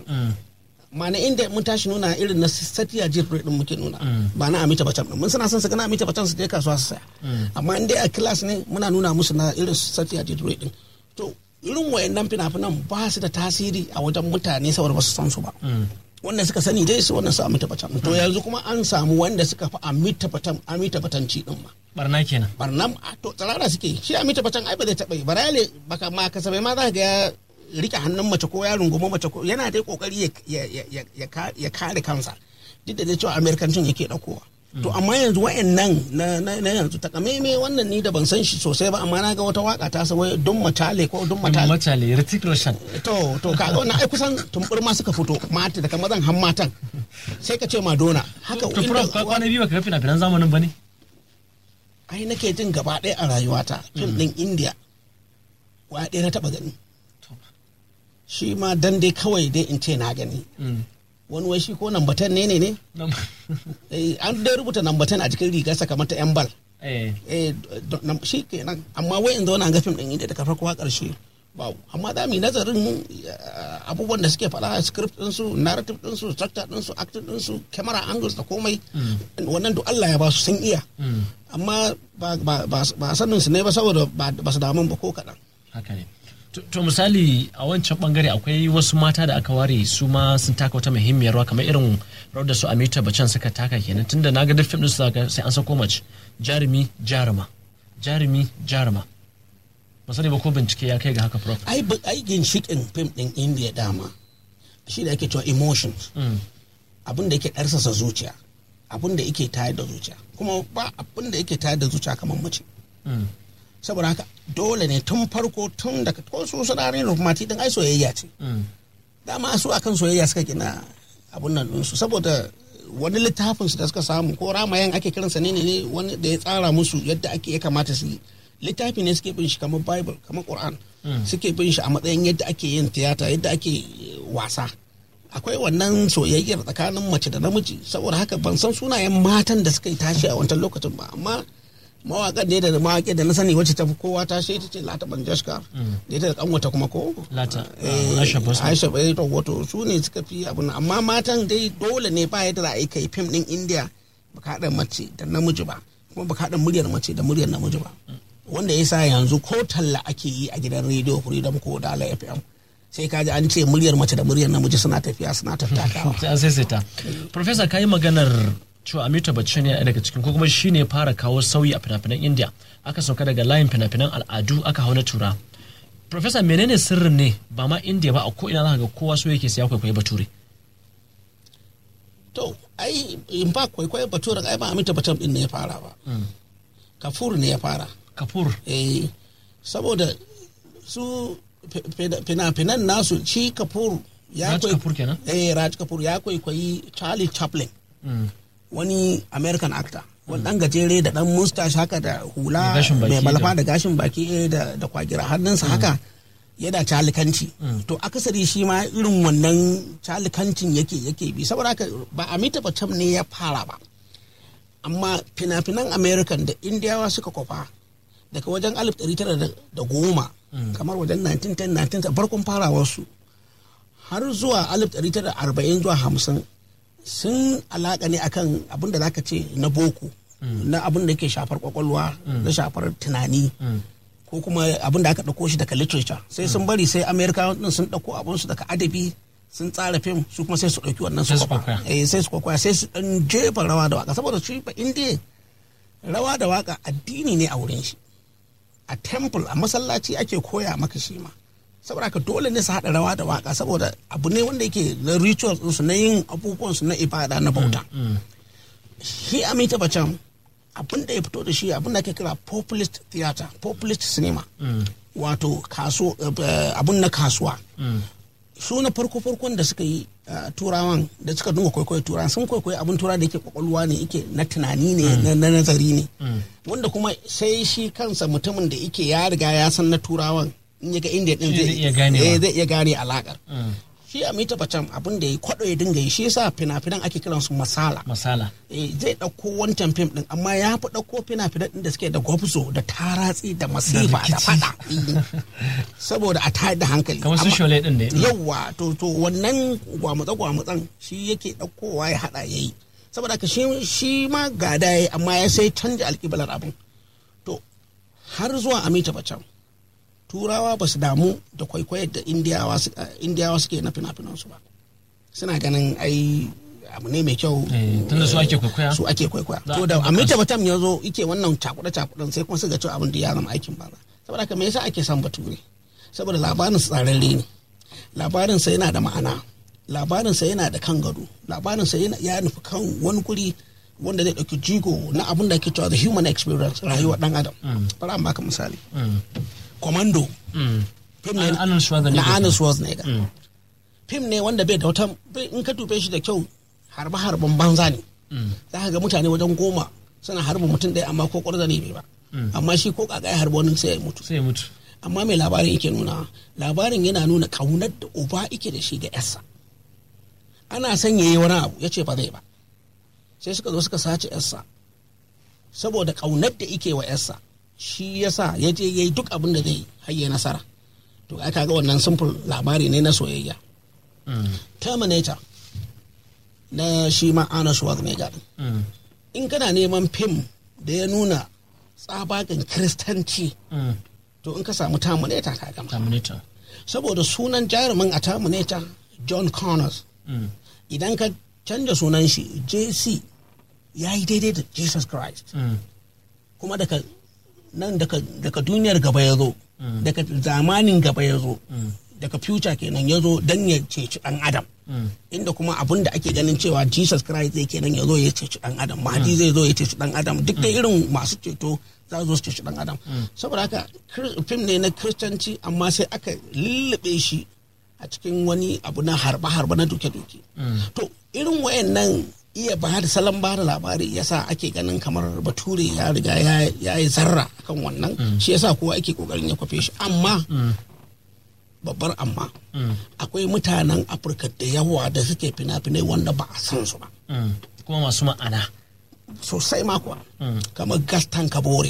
ma na inda mun tashi nuna irin na satiya jirgin din muke nuna ba na amita bacan mun suna son su gana amita bacan su je kasuwa su saya amma in dai a class ne muna nuna musu na irin satiya jirgin din to irin wayannan fina-finan ba su da tasiri a wajen mutane saboda ba su san su ba wanda suka sani dai su wannan su amita bacan to yanzu kuma an samu wanda suka fi amita bacan amita batanci din ma barna kenan barnam a to tsirara suke shi a mita bacan ai ba zai taɓa yi barale baka ma kasabai ma za ka ga ya rike hannun mace ko ya rungumi mace ko yana dai kokari ya, ya, ya, ya, ya, ka- ya kare kansa duk da dai cewa amerikancin yake ɗaukowa to amma yanzu wa'annan na, na, na yanzu takamaime wannan ni da ban san shi sosai ba amma na ga wata waka ta sa wai don matale ko don matale matale Ritik Roshan to to kaga wannan ai kusan tumbur ma suka fito mata daga mazan han matan sai ka ce madonna haka to prof kwa- kwana biyu baka ga fina-finan zamanin ba ne ai nake jin gaba ɗaya a rayuwata fim ɗin india wa ɗaya na taɓa gani shi ma dan dai kawai dai in ce na gani wani wai shi ko nambatan ne ne ne Eh, an dai rubuta nambatan a jikin rigarsa kamar ta yan bal eh Eh, do- nam- shi kenan amma wai in zauna ga fim ɗin india daga farko har ƙarshe ba amma za mu yi nazarin eh, abubuwan da suke faɗa script ɗinsu narrative ɗinsu structure ɗinsu acting ɗinsu camera angles da komai wannan duk Allah ya ba su sun iya amma ba ba ba ba sanin su ne ba saboda ba ba su damun ba ko kaɗan haka ne To- to misali a wancan bangare akwai wasu mata da aka ware su ma sun taka wata muhimmiyar rawa kamar irin rawar da su Amita Bachchan suka taka kenan tunda na ga duk fim din su zaka sai an sako mace jarumi jaruma jarumi jaruma ba sani ba ko bincike ya kai ga haka prof ai bu- ai ginshiƙin fim ɗin india dama shi da ake cewa emotions abin da yake ɗarsasa zuciya abin da yake tayar da zuciya kuma ba abin da yake tayar da zuciya kamar mace saboda haka dole ne tun farko tun daga ko su sanarin rufmati din ai soyayya ce dama su akan soyayya suka gina abun nan ɗinsu saboda wani littafin su da suka samu ko ramayan ake kiransa ne ne wani da ya tsara musu yadda ake ya kamata su yi littafi ne suke bin shi kamar bible kamar quran suke bin shi a matsayin yadda ake yin tiyata yadda ake wasa akwai wannan soyayyar tsakanin mace da namiji saboda haka ban san sunayen matan da suka yi tashi a wancan lokacin ba amma mawaƙan ne da mawaƙi da na sani wacce ta fi kowa tashi ita ce lata banjashka da ita da kanwata kuma ko Lata, Eh, Aisha Bosman. Aisha bai to wato su ne suka fi abin nan. amma matan dai dole ne ba yadda za a yi kai fim din India baka haɗa mace da namiji ba kuma baka haɗa muryar mace da muryar namiji ba wanda ya sa yanzu ko talla ake yi a gidan rediyo freedom ko dala fm sai kaji an ce muryar mace da muryar namiji suna tafiya suna tattakawa sai an saisaita professor ka yi maganar cewa amita bachchan yana daga cikin ko kuma shi ne fara kawo sauyi a fina-finan india aka sauka daga layin fina-finan al'adu aka hau na tura professor menene sirrin ne ba ma india ba a ko ina za ka ga kowa so yake siya kwaikwayi bature to ai in ba kwaikwayon baturen ai ba amita batan din ne ya fara ba kafur ne ya fara kafur eh saboda su fi- fi- fina-finan nasu shi kafur ya Raj kwai- Kapoor kenan? eh Raj Kapoor ya kwaikwayi Charlie Chaplin wani American actor wani dan gajere da dan mustache haka da hula Da gashin baki mai malafa da- da gashin baki eh, da da kwagira hannunsa haka yana calikanci to akasari shi ma irin wannan calikancin yake yake bi saboda haka ba Amita Bachchan ne ya fara ba amma fina-finan american da indiyawa suka kwafa daga wajen 1910 kamar wajen 1910 farkon farawarsu har zuwa 1940 zuwa 50 sun alaƙa ne akan abin da zaka ce na boko na abin da ke shafar kwakwalwa na shafar tunani ko kuma abin da aka ɗauko shi daga literature sai sun bari sai amerika din sun ɗauko abin su daga adabi sun tsara fim su kuma sai su ɗauki wannan Sai su su kwakwa kwakwaya. eh sai su kwakwaya sai su ɗan jefa rawa da waka saboda shi ba indiya rawa da waka addini ne a wurin shi a temple a masallaci ake koya maka shi ma saboda haka dole ne su haɗa rawa da waka saboda abu ne wanda yake na rituals ɗinsu na yin abubuwansu na ibada na bauta shi amita bacan abin da ya fito da shi abin da ake kira populist theater populist cinema wato kaso eh, abin na kasuwa su na farko farkon da suka yi uh, turawan da suka dunga kwaikwayo turawan sun kwaikwayo abin tura da yake kwakwalwa ne yake na tunani ne na- na nazari ne wanda kuma sai shi kansa mutumin da yake ya riga ya san na turawan in ya ga inda din Shi zai iya ganewa. eh, zai iya gane alakar shi amita bacan abin da ya kwado ya dinga yi shi yasa fina-finan ake kiransu masala masala eh, zai ɗauko wancan fim ɗin amma ya fi ɗauko fina-finan ɗin da suke da gwabzo da taratsi da masifa da rikici. fada eh, saboda a tayar da hankali kamar su Amma- shole din ne yawwa to to wannan gwamutsa gwamutsan shi yake ɗaukowa ya haɗa ya yi saboda haka shi shi ma gada ya yi amma ya sai canja alƙiblar abin to har zuwa amita bacan turawa ba su damu da kwaikwayar da indiyawa su- eh, indiyawa suke na fina-finansu ba suna ganin ai abu ne mai kyau Eh, tunda su ake kwaikwaya. su ake kwaikwaya Za a to da ɗaukaka amita su. batam ya zo ike wannan cakuɗe cakuɗen sai kuma su ga cewa abin da ya zama aikin banza saboda haka me yasa ake son bature saboda labarin su tsararre ne labarin sa yana da ma'ana labarin sa yana da kan gado labarin sa yana ya nufi kan wani guri wanda zai ɗauki jigo na abin da ake cewa the human experience rayuwar ɗan adam bari an baka misali commando fim ne Arnold Schwarzenegger. na Arnold Schwarzenegger fim ne wanda bai da wata bai- in ka dube shi da kyau harbe harben banza ne za ka ga mutane wajen goma suna harba mutum ɗaya amma ko ƙwarza ne bai ba amma shi ko kaka ya harba wani sai ya mutu sai ya mutu amma mai labarin yake nuna labarin yana nuna kaunar da uba yake da shi ga yarsa ana son ya yi wani abu ya ce ba zai ba sai suka zo suka sace yarsa saboda kaunar da yake wa yarsa shi yasa ya je ya yi duk abin da zai hayye nasara to aka ga wannan simple labari ne na soyayya terminator na shi ma Arnold Schwarzenegger din. in kana neman fim da ya nuna tsabagen kiristanci to in ka samu terminator ka gama terminator saboda sunan jarumin a terminator john connors idan ka canja sunan shi jc ya yi daidai da jesus christ kuma daga nan daga, daga duniyar gaba ya zo daga zamanin gaba ya zo daga future kenan ya zo don ya ceci dan adam inda kuma abin da ake ganin cewa jesus christ zai kenan ya zo ya ceci dan adam mahdi zai zo ya ceci dan adam duk da irin masu ceto za su zo su ceci dan adam saboda haka kir- fim ne na kiristanci amma sai aka lullube shi a cikin wani abu na harba-harba na duke-duke to irin wayannan iya ba da salon ba da labari yasa ake ganin kamar bature ya riga ya- ya yi zarra kan wannan shi yasa kowa ake kokarin ya kwafe shi amma babbar amma akwai mutanen afirka da yawa da suke fina-finai wanda ba a san su ba kuma masu ma'ana sosai makuwa kamar gaston kabore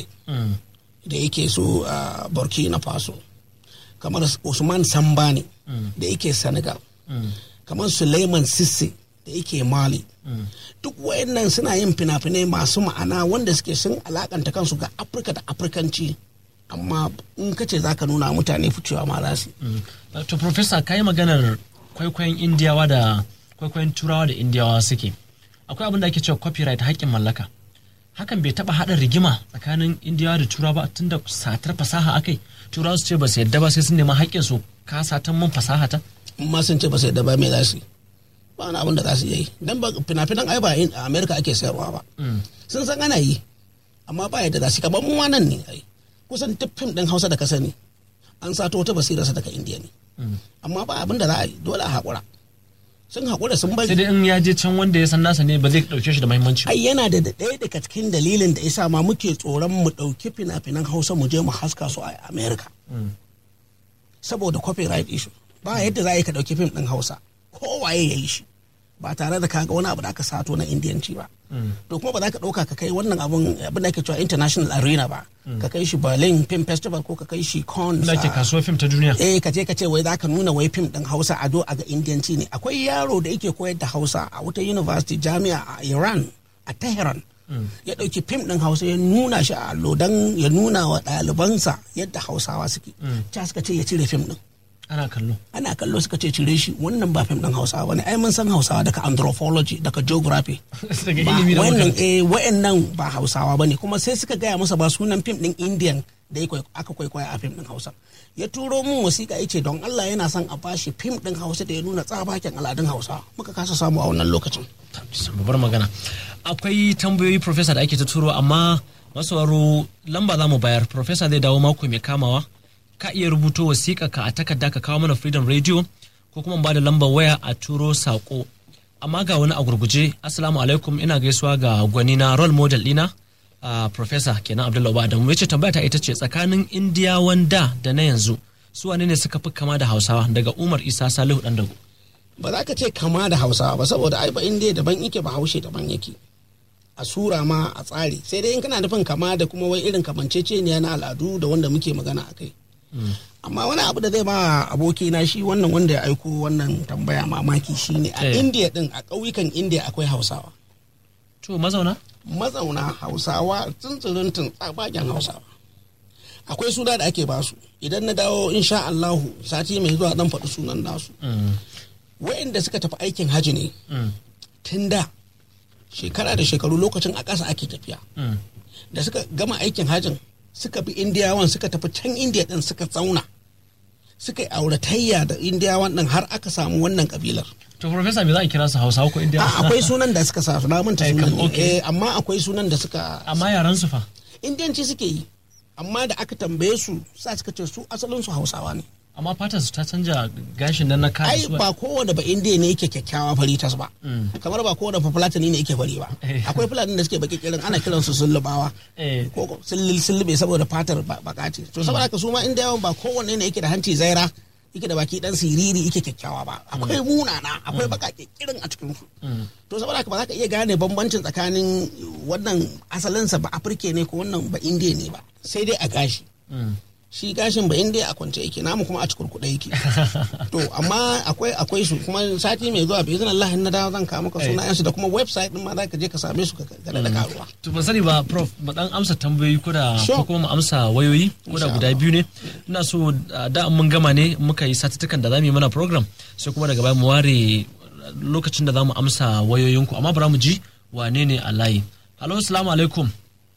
da yake so a burkina faso kamar usman sambani da yake senegal kamar suleiman sisse da yake mali duk wayannan suna yin fina-finai masu ma'ana wanda suke sun alakanta kansu ga afirka da afirkanci amma in ka ce za ka nuna mutane ficewa ma za su yi. to professor ka yi maganar kwaikwayon indiyawa da kwaikwayon turawa da indiyawa suke akwai abin da ake cewa copyright haƙƙin mallaka hakan bai taɓa haɗa rigima tsakanin indiyawa da turawa ba tun da satar fasaha akai turawa su ce ba su yadda ba sai sun nema haƙƙin su ka satan mun fasaha ta in ma sun ce ba sai da ba me za su yi ba wani abin da za su yi dan ba fina-finan ai ba in- a america ake sayarwa ba sun san ana yi amma ba yadda za su yi kamar mu ma nan ne ai kusan duk fim din hausa da ka sani an sato wata basirarsa daga indiya ne amma ba abin da za a yi dole a haƙura sun haƙura sun sai bari dai in ya je can wanda ya san nasa ne ba zai ɗauke shi da muhimmanci ba. ai yana da ɗaya daga cikin dalilin da isa ma muke tsoron mu ɗauki fina-finan hausa mu je mu haska su a america saboda copyright issue ba yadda za a yi ka ɗauki fim ɗin hausa kowaye ya yi shi ba tare da kaga wani abu da aka sato na indiyanci ba to kuma ba za ka ɗauka ka kai wannan abun abin da ake cewa international arena ba ka kai shi berlin film festival ko ka kai shi Cannes da ke a- kasuwar fim ta duniya eh ka je ka ce wai za ka nuna wai fim din hausa a do a ga indiyanci ne akwai yaro da yake koyar da hausa a wata university jami'a a iran a tehran ya ɗauki fim din hausa ya nuna shi a allo don ya nuna wa ɗalibansa yadda hausawa suke ta suka ce ya cire fim din ana kallo ana kallo suka ce cire shi wannan ba fim din hausawa bane ai mun san hausawa daga anthropology daga geography daga ba ilimi da wannan makaranta eh wayannan ba hausawa bane kuma sai suka gaya masa ba sunan fim din indian da ya kwai- aka kwaikwaya a fim din hausa ya turo mun wasiƙa yace don Allah yana son a bashi fim din hausa da ya nuna tsabaken al'adun hausa muka kasa samu a wannan lokacin babbar magana akwai tambayoyi professor da ake ta turo amma masauraro lamba za mu bayar professor zai dawo mako mai kamawa ka iya rubuto wasiƙa ka a takarda ka kawo mana freedom radio ko kuma ba da lambar waya a turo saƙo amma ga wani a gurguje assalamu alaikum ina gaisuwa ga gwani na role model ɗina a professor kenan abdullahi ba adamu yace tambaya ta ita ce tsakanin indiyawan da da na yanzu su wane ne suka fi kama da hausawa daga umar isa salihu dan dago ba za ka ce kama da hausawa ba saboda ai ba indiya daban yake ba haushe daban yake a sura ma a tsari sai dai in kana nufin kama da kuma wai irin kamanceceniya na al'adu da wanda muke magana a kai amma wani abu da zai ba abokina shi wannan wanda ya aiko wannan tambaya mamaki shine a Eh. indiya din a ƙauyukan indiya akwai hausawa to mazauna mazauna hausawa tsuntsurintun tsabagen hausawa akwai suna da ake basu idan na dawo insha Allahu sati mai zuwa dan faɗi sunan nasu wa'inda suka tafi aikin haji ne tun da shekara da shekaru lokacin a ƙasa ake tafiya da suka gama aikin hajin suka bi indiyawan suka tafi can indiya din suka tsauna suka yi auratayya da indiyawan din har aka samu wannan kabilar to professor me za a kira su hausawa ko indiya a akwai sunan da suka sa su na manta Eh, sunan kam- ne. okay. Eh, amma akwai sunan da suka amma yaran su fa indiyanci suke yi amma da aka tambaye su sa suka ce su asalin su hausawa ne amma fatar su ta canja gashin nan na kare ai su ba kowane ba indiya ne yake kyakkyawa fari tas ba kamar ba kowane ba fulatani ne yake fari ba Eh. akwai fulani da suke baki kirin ana kiran su sullubawa Eh. ko ko sullul sullube saboda fatar ba- baka ce to saboda haka su ma indiyawan ba kowanne ne yake da hanci zaira yake da baki dan siriri yake kyakkyawa ba akwai munana akwai baka kirin a cikin su to saboda haka ba za ka iya gane bambancin tsakanin wannan asalinsa ba afirke ne ko wannan ba indiya ne ba sai dai a gashi shi gashin ba indiya a kwance yake namu kuma a cikurkuɗe yake to amma akwai akwai su kuma sati mai zuwa bai Allah in na dawo zan kawo maka sunayensu da kuma website din ma za ka je ka same su ka ga da karuwa to ban sani ba prof mu dan amsa tambayoyi ko da Sure. ko kuma mu amsa wayoyi ko da Insha guda Allah. biyu ne ina so uh, da mun gama ne muka yi satuttukan da zamu yi mana program sai kuma daga baya mu ware lokacin da zamu amsa wayoyinku amma bara mu ji wane ne a layi Hello, assalamu alaikum.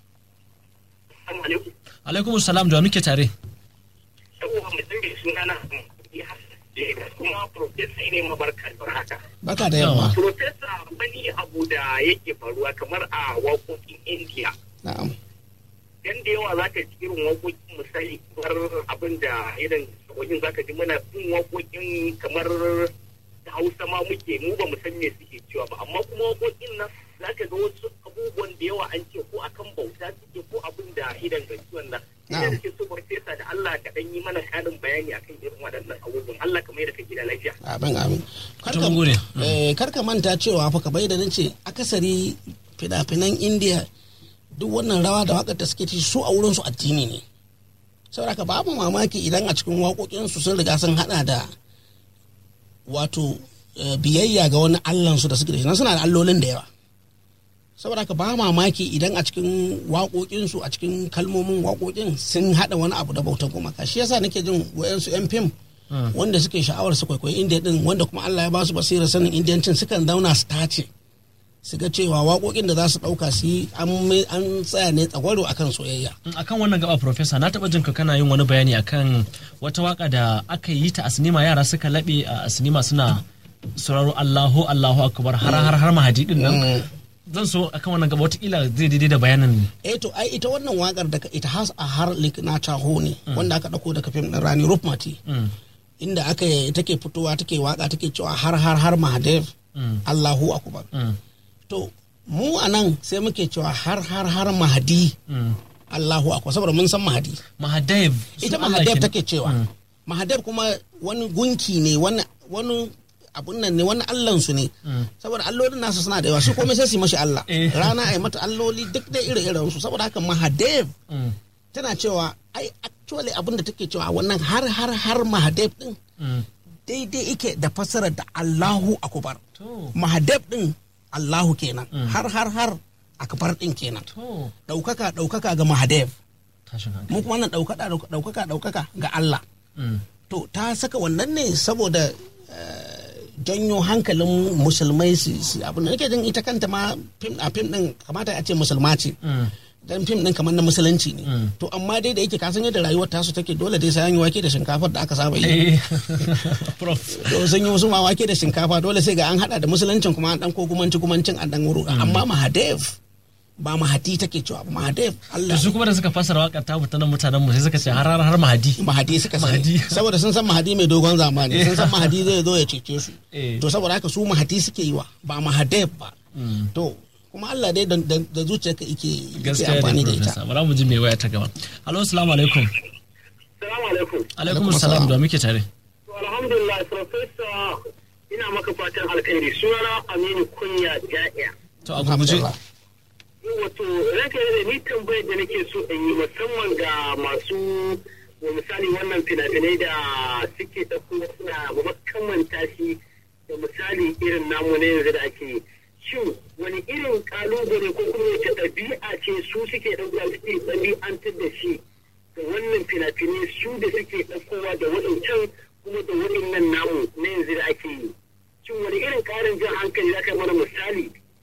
Alaikum salam da muke tare. saboda mutum bai suna na kuma profesa ne mabarka da haka. baka da yamma Profesa wani abu da yake faruwa kamar a waƙoƙin India. na'am Dan da yawa zaka ji irin waƙoƙin misali kamar abin da irin wajen zaka ji muna bin waƙoƙin kamar da Hausa ma muke mu ba mu san me suke cewa ba amma kuma waƙoƙin nan zaka ga wasu abubuwan da yawa an ce ko akan bauta suke ko abin da idan ganci wannan. Ina Na'am. da ke so farfesa da Allah ka dan yi mana ƙarin bayani akan irin waɗannan abubuwan Allah ka mai da ka gida lafiya. abin amin To, mun gode. eh, karka manta cewa fa ka bai da nace akasari fina-finan indiya duk wannan rawa da wakar da suke ci su a wurin su addini ne saboda ka babu mamaki idan a cikin waƙoƙinsu sun riga sun hada da wato eh, biyayya ga wani allansu da suke da shi nan suna da allolin da yawa saboda ka ba mamaki idan a cikin waƙoƙinsu a cikin kalmomin waƙoƙin sun haɗa wani abu da bautar gumaka shi yasa nake jin wayansu yan fim wanda suke sha'awar su kwaikwayi indiya din wanda kuma Allah ya ba su basirar sanin indiyancin sukan zauna su tace su ga cewa waƙoƙin da za su ɗauka su yi an mai- an tsaya ne tsagwaro akan soyayya Mm, akan wannan gaba professor na taba jin ka kana yin wani bayani akan wata waka da aka yi ta a sinima yara suka laɓe a sinima suna sauraro Allahu Allahu akbar har har har mahadi din nan zan so akan wannan gaba watakila zai daidai da bayanin eh to ai ita wannan wakar daga ita has a har lik na taho ne wanda aka dauko daga fim din Rani Rupmati inda aka take fitowa take waka take cewa har har har Mahadev Allahu akbar to mu a nan sai muke cewa har har har Mahadi Allahu akbar saboda mun san Mahadi Mahadev ita su Allah Mahadev kenan. take cewa Mahadev kuma wani gunki ne wani wani abun nan ne wani allan su ne saboda allolin nasu suna da yawa su komai sai su yi mashi Allah Eh. rana ai mata alloli duk dai ire iren su saboda haka Mahadev Mm, tana cewa ai actually abin da take cewa wannan har har har Mahadev din mm. daidai ike da fassarar da Allahu akbar To, Mahadev din Allahu kenan har har har akbar din kenan to, daukaka daukaka ga Mahadev tashin hankali. mu kuma wannan daukaka daukaka daukaka ga Allah Mm, to ta saka wannan ne saboda eh, janyo hankalin musulmai su su- abin da nake jin ita kanta ma fim a fim din kamata a ce musulma ce mm. dan fim din kamar na musulunci ne Mm. to amma dai da yake kasan yadda rayuwar tasu take dole dai sai an yi wake da shinkafar da aka saba yi Eh, Prof. to sun yi musu ma wake da shinkafa dole sai ga an hada da musuluncin kuma an dan ko gumanci gumancin an dan wuro amma mahadev ba mahadi take cewa ba mahadev Allah Da su kuma da suka fasara waƙar ta fita nan mutanen mu sai suka ce har har har mahadi. mahadi suka Mahadi. sani saboda sun san mahadi mai dogon zamani sun san mahadi zai zo ya cece su Eh. to saboda haka su mahadi suke yi wa ba mahadef ba Mm. to kuma Allah dai da- da da zuciyarka yake yake Gaskiya amfani ne da ita Professor. Bara mu ji mai waya ta gaba. Halo, assalamu alaikum. Salamu alaikum. Alaikum Alaikum salam assalam. da muke tare. To alhamdulillah Profesa ina maka fatan alkhairi sunana Aminu Kunya Ja'iya. To a gurguje. Alhamdulillah. Wato ranka da ni tambayar da nake so in yi musamman ga masu wa misali wannan fina-finai da suke ɗauko suna makamanta shi da misali irin namu na yanzu da ake yi. Shin wani irin kalubale ko kuma wace ɗabi'a ce su suke ɗauka suke ɗabi'antar da shi da wannan fina-finai su da suke ɗaukowa da waɗancan kuma da waɗannan namu na yanzu da ake yi. Shin wani irin ƙarin jan hankali za ka yi mana misali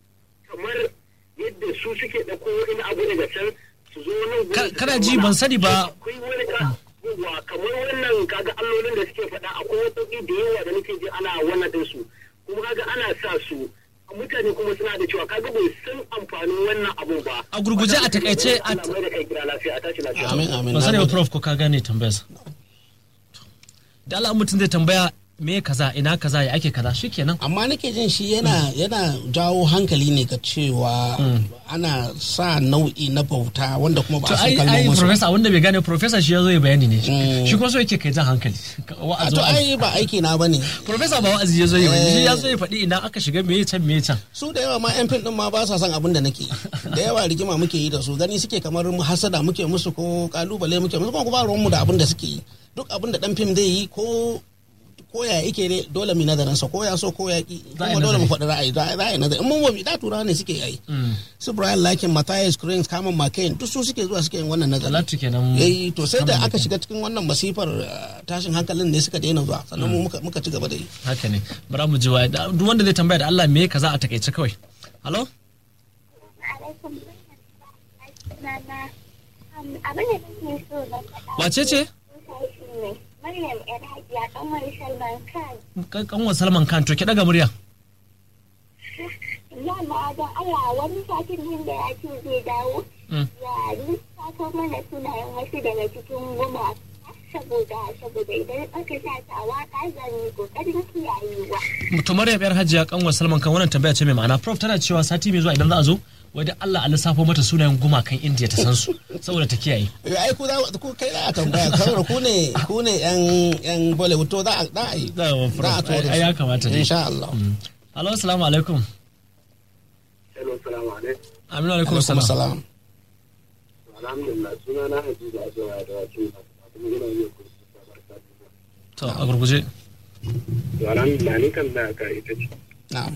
kamar yadda su suke ɗauko wani abu daga can su zo nan gurin Ka- su kana kawo ji, mana. ban sani ba. akwai wani ka yawa kamar wannan kaga allolin da suke faɗa akwai wasu da yawa da nake ji ana wannan din su kuma kaga ana sa su mutane kuma suna da cewa kaga bai san amfanin wannan abun ba A gurguje a takaice a Allah mai da kai gida lafiya a tashi lafiya amin amin ban sani ba amin. prof ko ka gane tambayarsa da Allah mutum zai tambaya me kaza ina kaza ya ake kaza shikenan amma nake jin shi yana yana jawo hankali ne ga cewa ana sa nau'i na bauta wanda kuma ba to a san ai ai kalmomin su professor wanda bai gane professor shi yazo ya bayani ne Mm. shi ko so yake kai jan hankali a wa'azi to wa'azi ai ba aiki na bane professor ba wa'azi yazo ya bayani shi Eh. yazo ya faɗi ina aka shiga me can me can su da yawa ma yan fim din ma ba sa son abin da nake yi. da yawa rigima muke yi da su gani suke kamar mu hasada muke musu ko kalubale muke musu kuma ba ruwan mu da abin da suke yi duk abin da dan fim zai yi ko ko ya yake ne dole mu nazarin sa ko ya so ko ya ki Za a yi kuma dole mu nazari. faɗi ra'ayi za a yi nazari in mun wabi da turawa ne suke yi su Brian Lakin Matthias Crane Kaman McCain duk su suke zuwa suke yin wannan nazari Talatu kenan eh to sai da Kaman aka shiga cikin wannan masifar uh, tashin hankalin ne suka daina zuwa sannan mu muka muka ci gaba da yi haka ne bara mu ji waye Da- duk wanda zai tambaya da Allah me kaza a takaice kawai halo alaikum sunana um, abin da nake so na faɗa wace ce shi ne Maryam yar hajiya kamar Salman Khan Kan- kanwar Salman Khan to ki daga murya Yamma don Allah wani satin nan da ya ce zai dawo Mm. ya lissafo mana sunayen wasu daga cikin gumaka saboda saboda idan aka sa ta waka zan yi kokarin kiyayewa. to Maryam yar Hajiya kanwar Salman Khan wannan tambaya ce mai ma'ana prof tana cewa sati mai zuwa idan za a zo wai da Allah a lissafo mata sunayen gumakan India ta san su saboda ta kiyaye Eh, ai ku za ku kai za a tambaya saboda ku ne ku ne yan yan Bollywood to za a za a yi Za a wa za a prof. tura Ai, ya kamata ne. insha Allah halo assalamu alaikum hello salamu alaikum aminu alaikum alaikum assalam salam alhamdulillah suna na hadiza a jawa da wakil kuma ina yin kursi ta barka da to a gurguje to alhamdulillah ni kan da ka ita ce na'am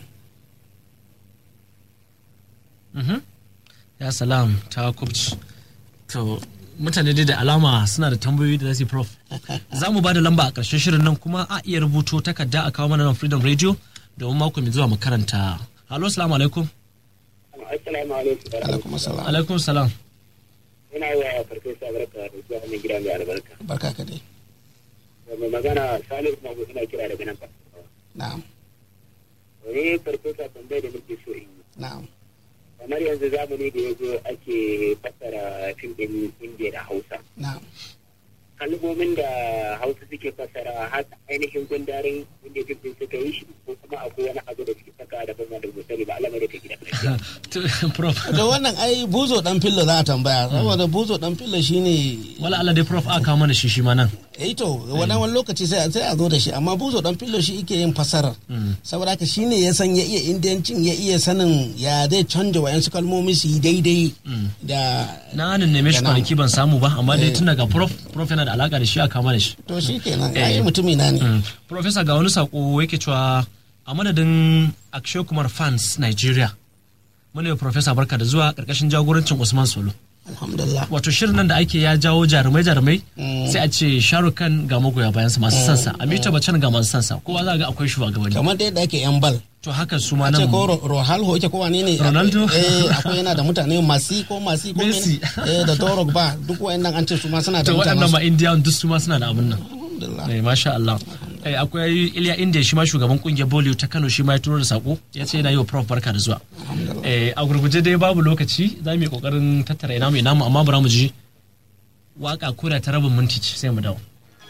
Mhm. ya salam ta kubci to mutane dai da alama suna da tambayoyi da zasu yi prof za mu ba da lamba a ƙarshen shirin nan kuma a iya rubuto takarda a kawo mana nan freedom radio domin mako mai zuwa mu karanta halo assalamu alaikum assalamu alaikum alaikum salam alaikum salam ina wa farfesa barka da zuwa wannan gida mai albarka barka ka dai da mai magana salihu mahmud ina kira daga nan farfesa na'am wani farfesa tambayar da nake so in yi na'am kamar yanzu zamani da ya zo ake fassara fim ɗin indiya da hausa na'am kalmomin da hausa suke fassara har ainihin gundarin inda fim ɗin suka yi shi ko kuma akwai wani abu da suke saka fara da fama da gusari ba Allah mai da ta gida lafiya. To, prof da wannan ai buzo dan fillo za a tambaya saboda buzo dan fillo shine wala Allah dai prof aka kawo mana shi shi ma nan eh to wani wani lokaci sai sai a zo da shi amma buzo dan fillo shi yake yin fasarar saboda haka shine ya san ya iya indiyancin ya iya sanin ya zai canja wayansu kalmomi su yi daidai da na nan neme shi da namu. kwanaki ban samu ba amma dai Eh. tun daga prof prof yana da alaka da shi aka kawo mana shi to shi kenan Eh. ai mutumi na ne Mm. Professor ga wani sako yake cewa a madadin Akshay Kumar fans Nigeria. Mune Professor barka da zuwa karkashin jagorancin Usman Solo. alhamdulillah Wato shirin nan da ake ya jawo jarumai jarumai sai a ce Shahrukh Khan ga magoya bayan sa masu sansa, Amita Bachchan ga masu sansa, kowa za ga akwai shugabanni. kamar da yadda ake yan bal To haka su ma ce nan ko Ro- Rohalho yake ko wane ne Ronaldo? eh akwai yana da mutane masi ko masi ko Messi. mene eh da Dorog ba duk wayannan an ce su ma suna da to waɗannan mutane ma India duk su ma suna da abin nan. alhamdulillah Eh, masha Allah. Eh, akwai Iliya India shi ma shugaban kungiyar Bollywood ta Kano shi ma ya turo da sako ya ce yana yi wa Prof barka da zuwa. Eh, a gurguje dai babu lokaci za mu yi kokarin tattara ina mai namu amma bara mu ji waka koda ta rabin minti ce sai mu dawo.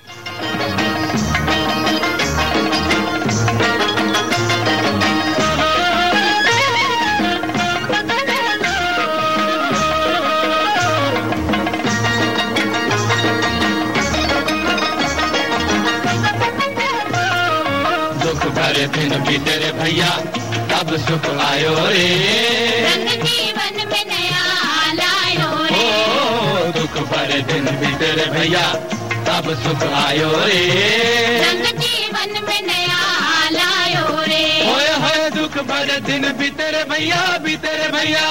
दुख भरे दिन भी तेरे भैया तब सुख आयो रे रंग जीवन में नया लायो ओ रे दुख भरे दिन भी तेरे भैया तब सुख आयो रे रंग जीवन में नया लायो रे होए होए दुख भरे दिन भी तेरे भैया भी तेरे भैया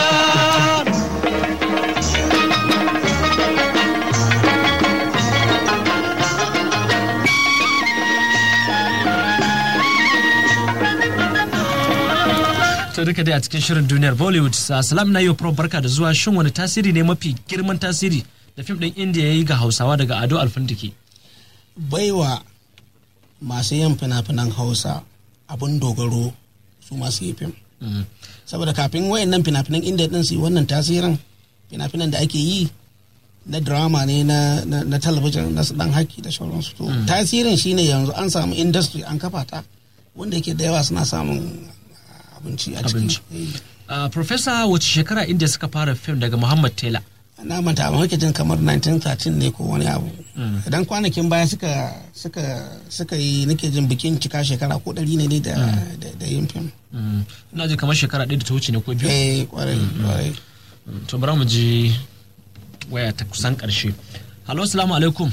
To duka dai a cikin shirin duniyar Bollywood sa salam na yau Prof barka da zuwa shin wani tasiri ne mafi girman tasiri da fim ɗin India ya yi ga Hausawa daga Ado Alfintiki. baiwa masu yin fina-finan hausa abin dogaro su masu yi fim saboda kafin wayannan fina-finan inda din su yi wannan tasirin fina-finan da ake yi na drama ne na, na, na talabijin na su dan haki da sauransu to tasirin shine yanzu an samu industry an kafa ta wanda yake da yawa suna samun ah, abinci a Abinci. ciki Uh, Professor wace shekara India suka fara fim daga Muhammad Taylor? na manta ba muke jin kamar 1913 ne ko wani abu idan kwanakin baya suka suka suka yi nake jin bikin cika shekara ko ɗari ne ne da da- da yin fim Mm, Ina ji kamar shekara ɗaya da ta wuce ne ko biyu. eh kwarai kwarai To bari mu ji waya ta kusan ƙarshe. Halo, salamu alaikum.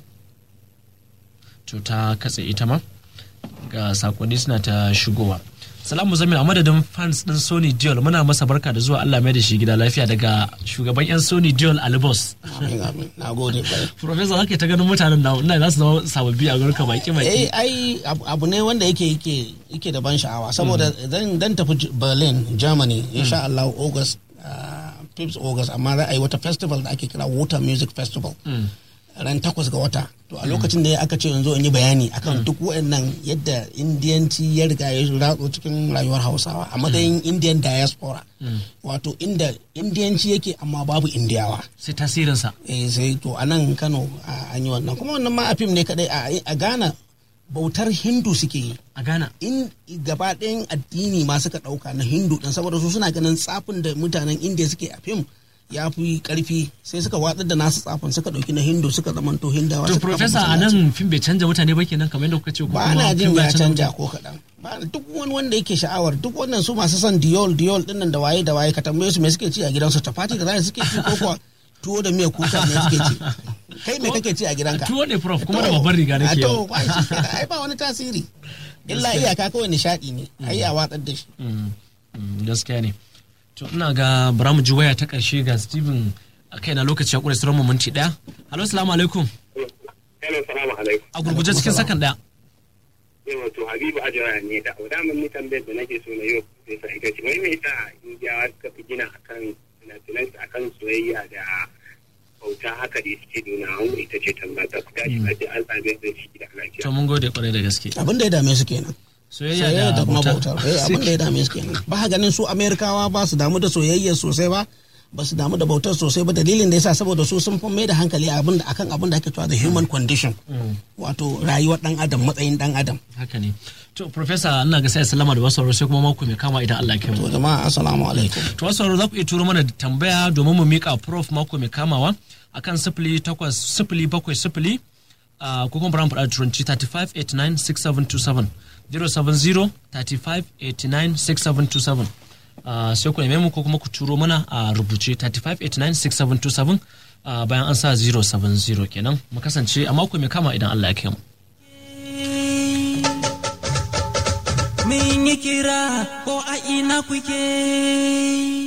To ta katse ita ma ga sakonni suna ta shigowa. Salamu Zamil a madadin fans ɗin Sony Diol muna masa barka da zuwa Allah mai da shi gida lafiya daga shugaban 'yan Sony Diol Alibos. amin amin na gode kwarai Professor haka ta ganin mutanen na ina za su zama sababbi a gurin ka baki baki. eh ai abu abu ne wanda yake yake yake da ban sha'awa saboda dan dan tafi J- Berlin Germany insha Allah August ah, 5th August amma za a yi wata festival da ake kira Water Music Festival ran takwas ga wata to a lokacin da aka ce yanzu in yi bayani akan duk waɗannan yadda indiyanci ya riga ya ratso cikin rayuwar hausawa a matsayin indian diaspora wato inda indiyanci yake amma babu indiyawa Sai tasirinsa. eh sai to a nan kano a- an yi wannan kuma wannan ma a fim ne kadai a- a ghana bautar hindu suke yi A Ghana. in gaba ɗayan addini ma suka ɗauka na hindu ɗin saboda su suna ganin tsafin da mutanen indiya suke a fim ya fi ƙarfi sai suka watsar da nasu tsafin suka ɗauki na hindu suka zamanto hindawa To suka kafa Professor a masallaci. nan fim bai canja mutane ba kenan kamar yadda kuka ce ko ba kuma na jin fim ya canza canja mutane? ko kaɗan ba duk wani wanda yake sha'awar duk wannan su masu son diol diol ɗin nan da waye da waye ka tambaye su me suke ci a gidansu chapati da zai suke ci ko kuwa tuwo da miyar kuka ne suke ci kai me kake ci a gidanka Tuwo ne prof kuma da To, babbar riga a nake to yau. ba shi kenan, ai ba wani tasiri illa iyaka kawai nishaɗi ne ai a watsar da shi Mm, mm, gaskiya ne to ina ga bara mu ji waya ta ƙarshe ga Steven a kai na lokaci ya ƙure sauran mu minti ɗaya halo salamu alaikum Hello, salamu alaikum. a gurguje cikin sakan ɗaya Yau to Habibu Ajara ne da daman ni tambayar da nake so na yau sai sa ita ce wai me yasa Indiyawa suka fi gina akan finafinan akan soyayya da bauta haka da suke nuna wanda ita ce tambaya ta ku tashi a ce an same da shi da lafiya. to mun gode ƙwarai da gaske abin da ya dame su kenan soyayya soyayya da da kuma bauta bautar eh abin da ya dame su kenan ba ka ganin su amerikawa ba su damu da soyayya sosai ba ba su damu da bautar sosai ba dalilin da yasa saboda su sun fi mai da hankali abin da akan abin da ake cewa the human condition wato rayuwar dan adam matsayin dan adam haka ne to professor ina ga sai sallama da wasu sai kuma mako mai kama idan Allah ya kai to mu jama'a assalamu alaikum to wasu za ku iya turo mana da tambaya domin mu mika prof mako mai kamawa akan sifili takwas sifili bakwai sifili ah, ko kuma bari mu faɗa da turanci 35 89 6727 070 35 89 6727 Ah, sai ku neme mu ko kuma ku turo mana a rubuce 35 89 6727 ah, bayan an sa 070 kenan mu kasance a mako mai kama idan Allah ya kai mu Mun yi kira ko a ina kuke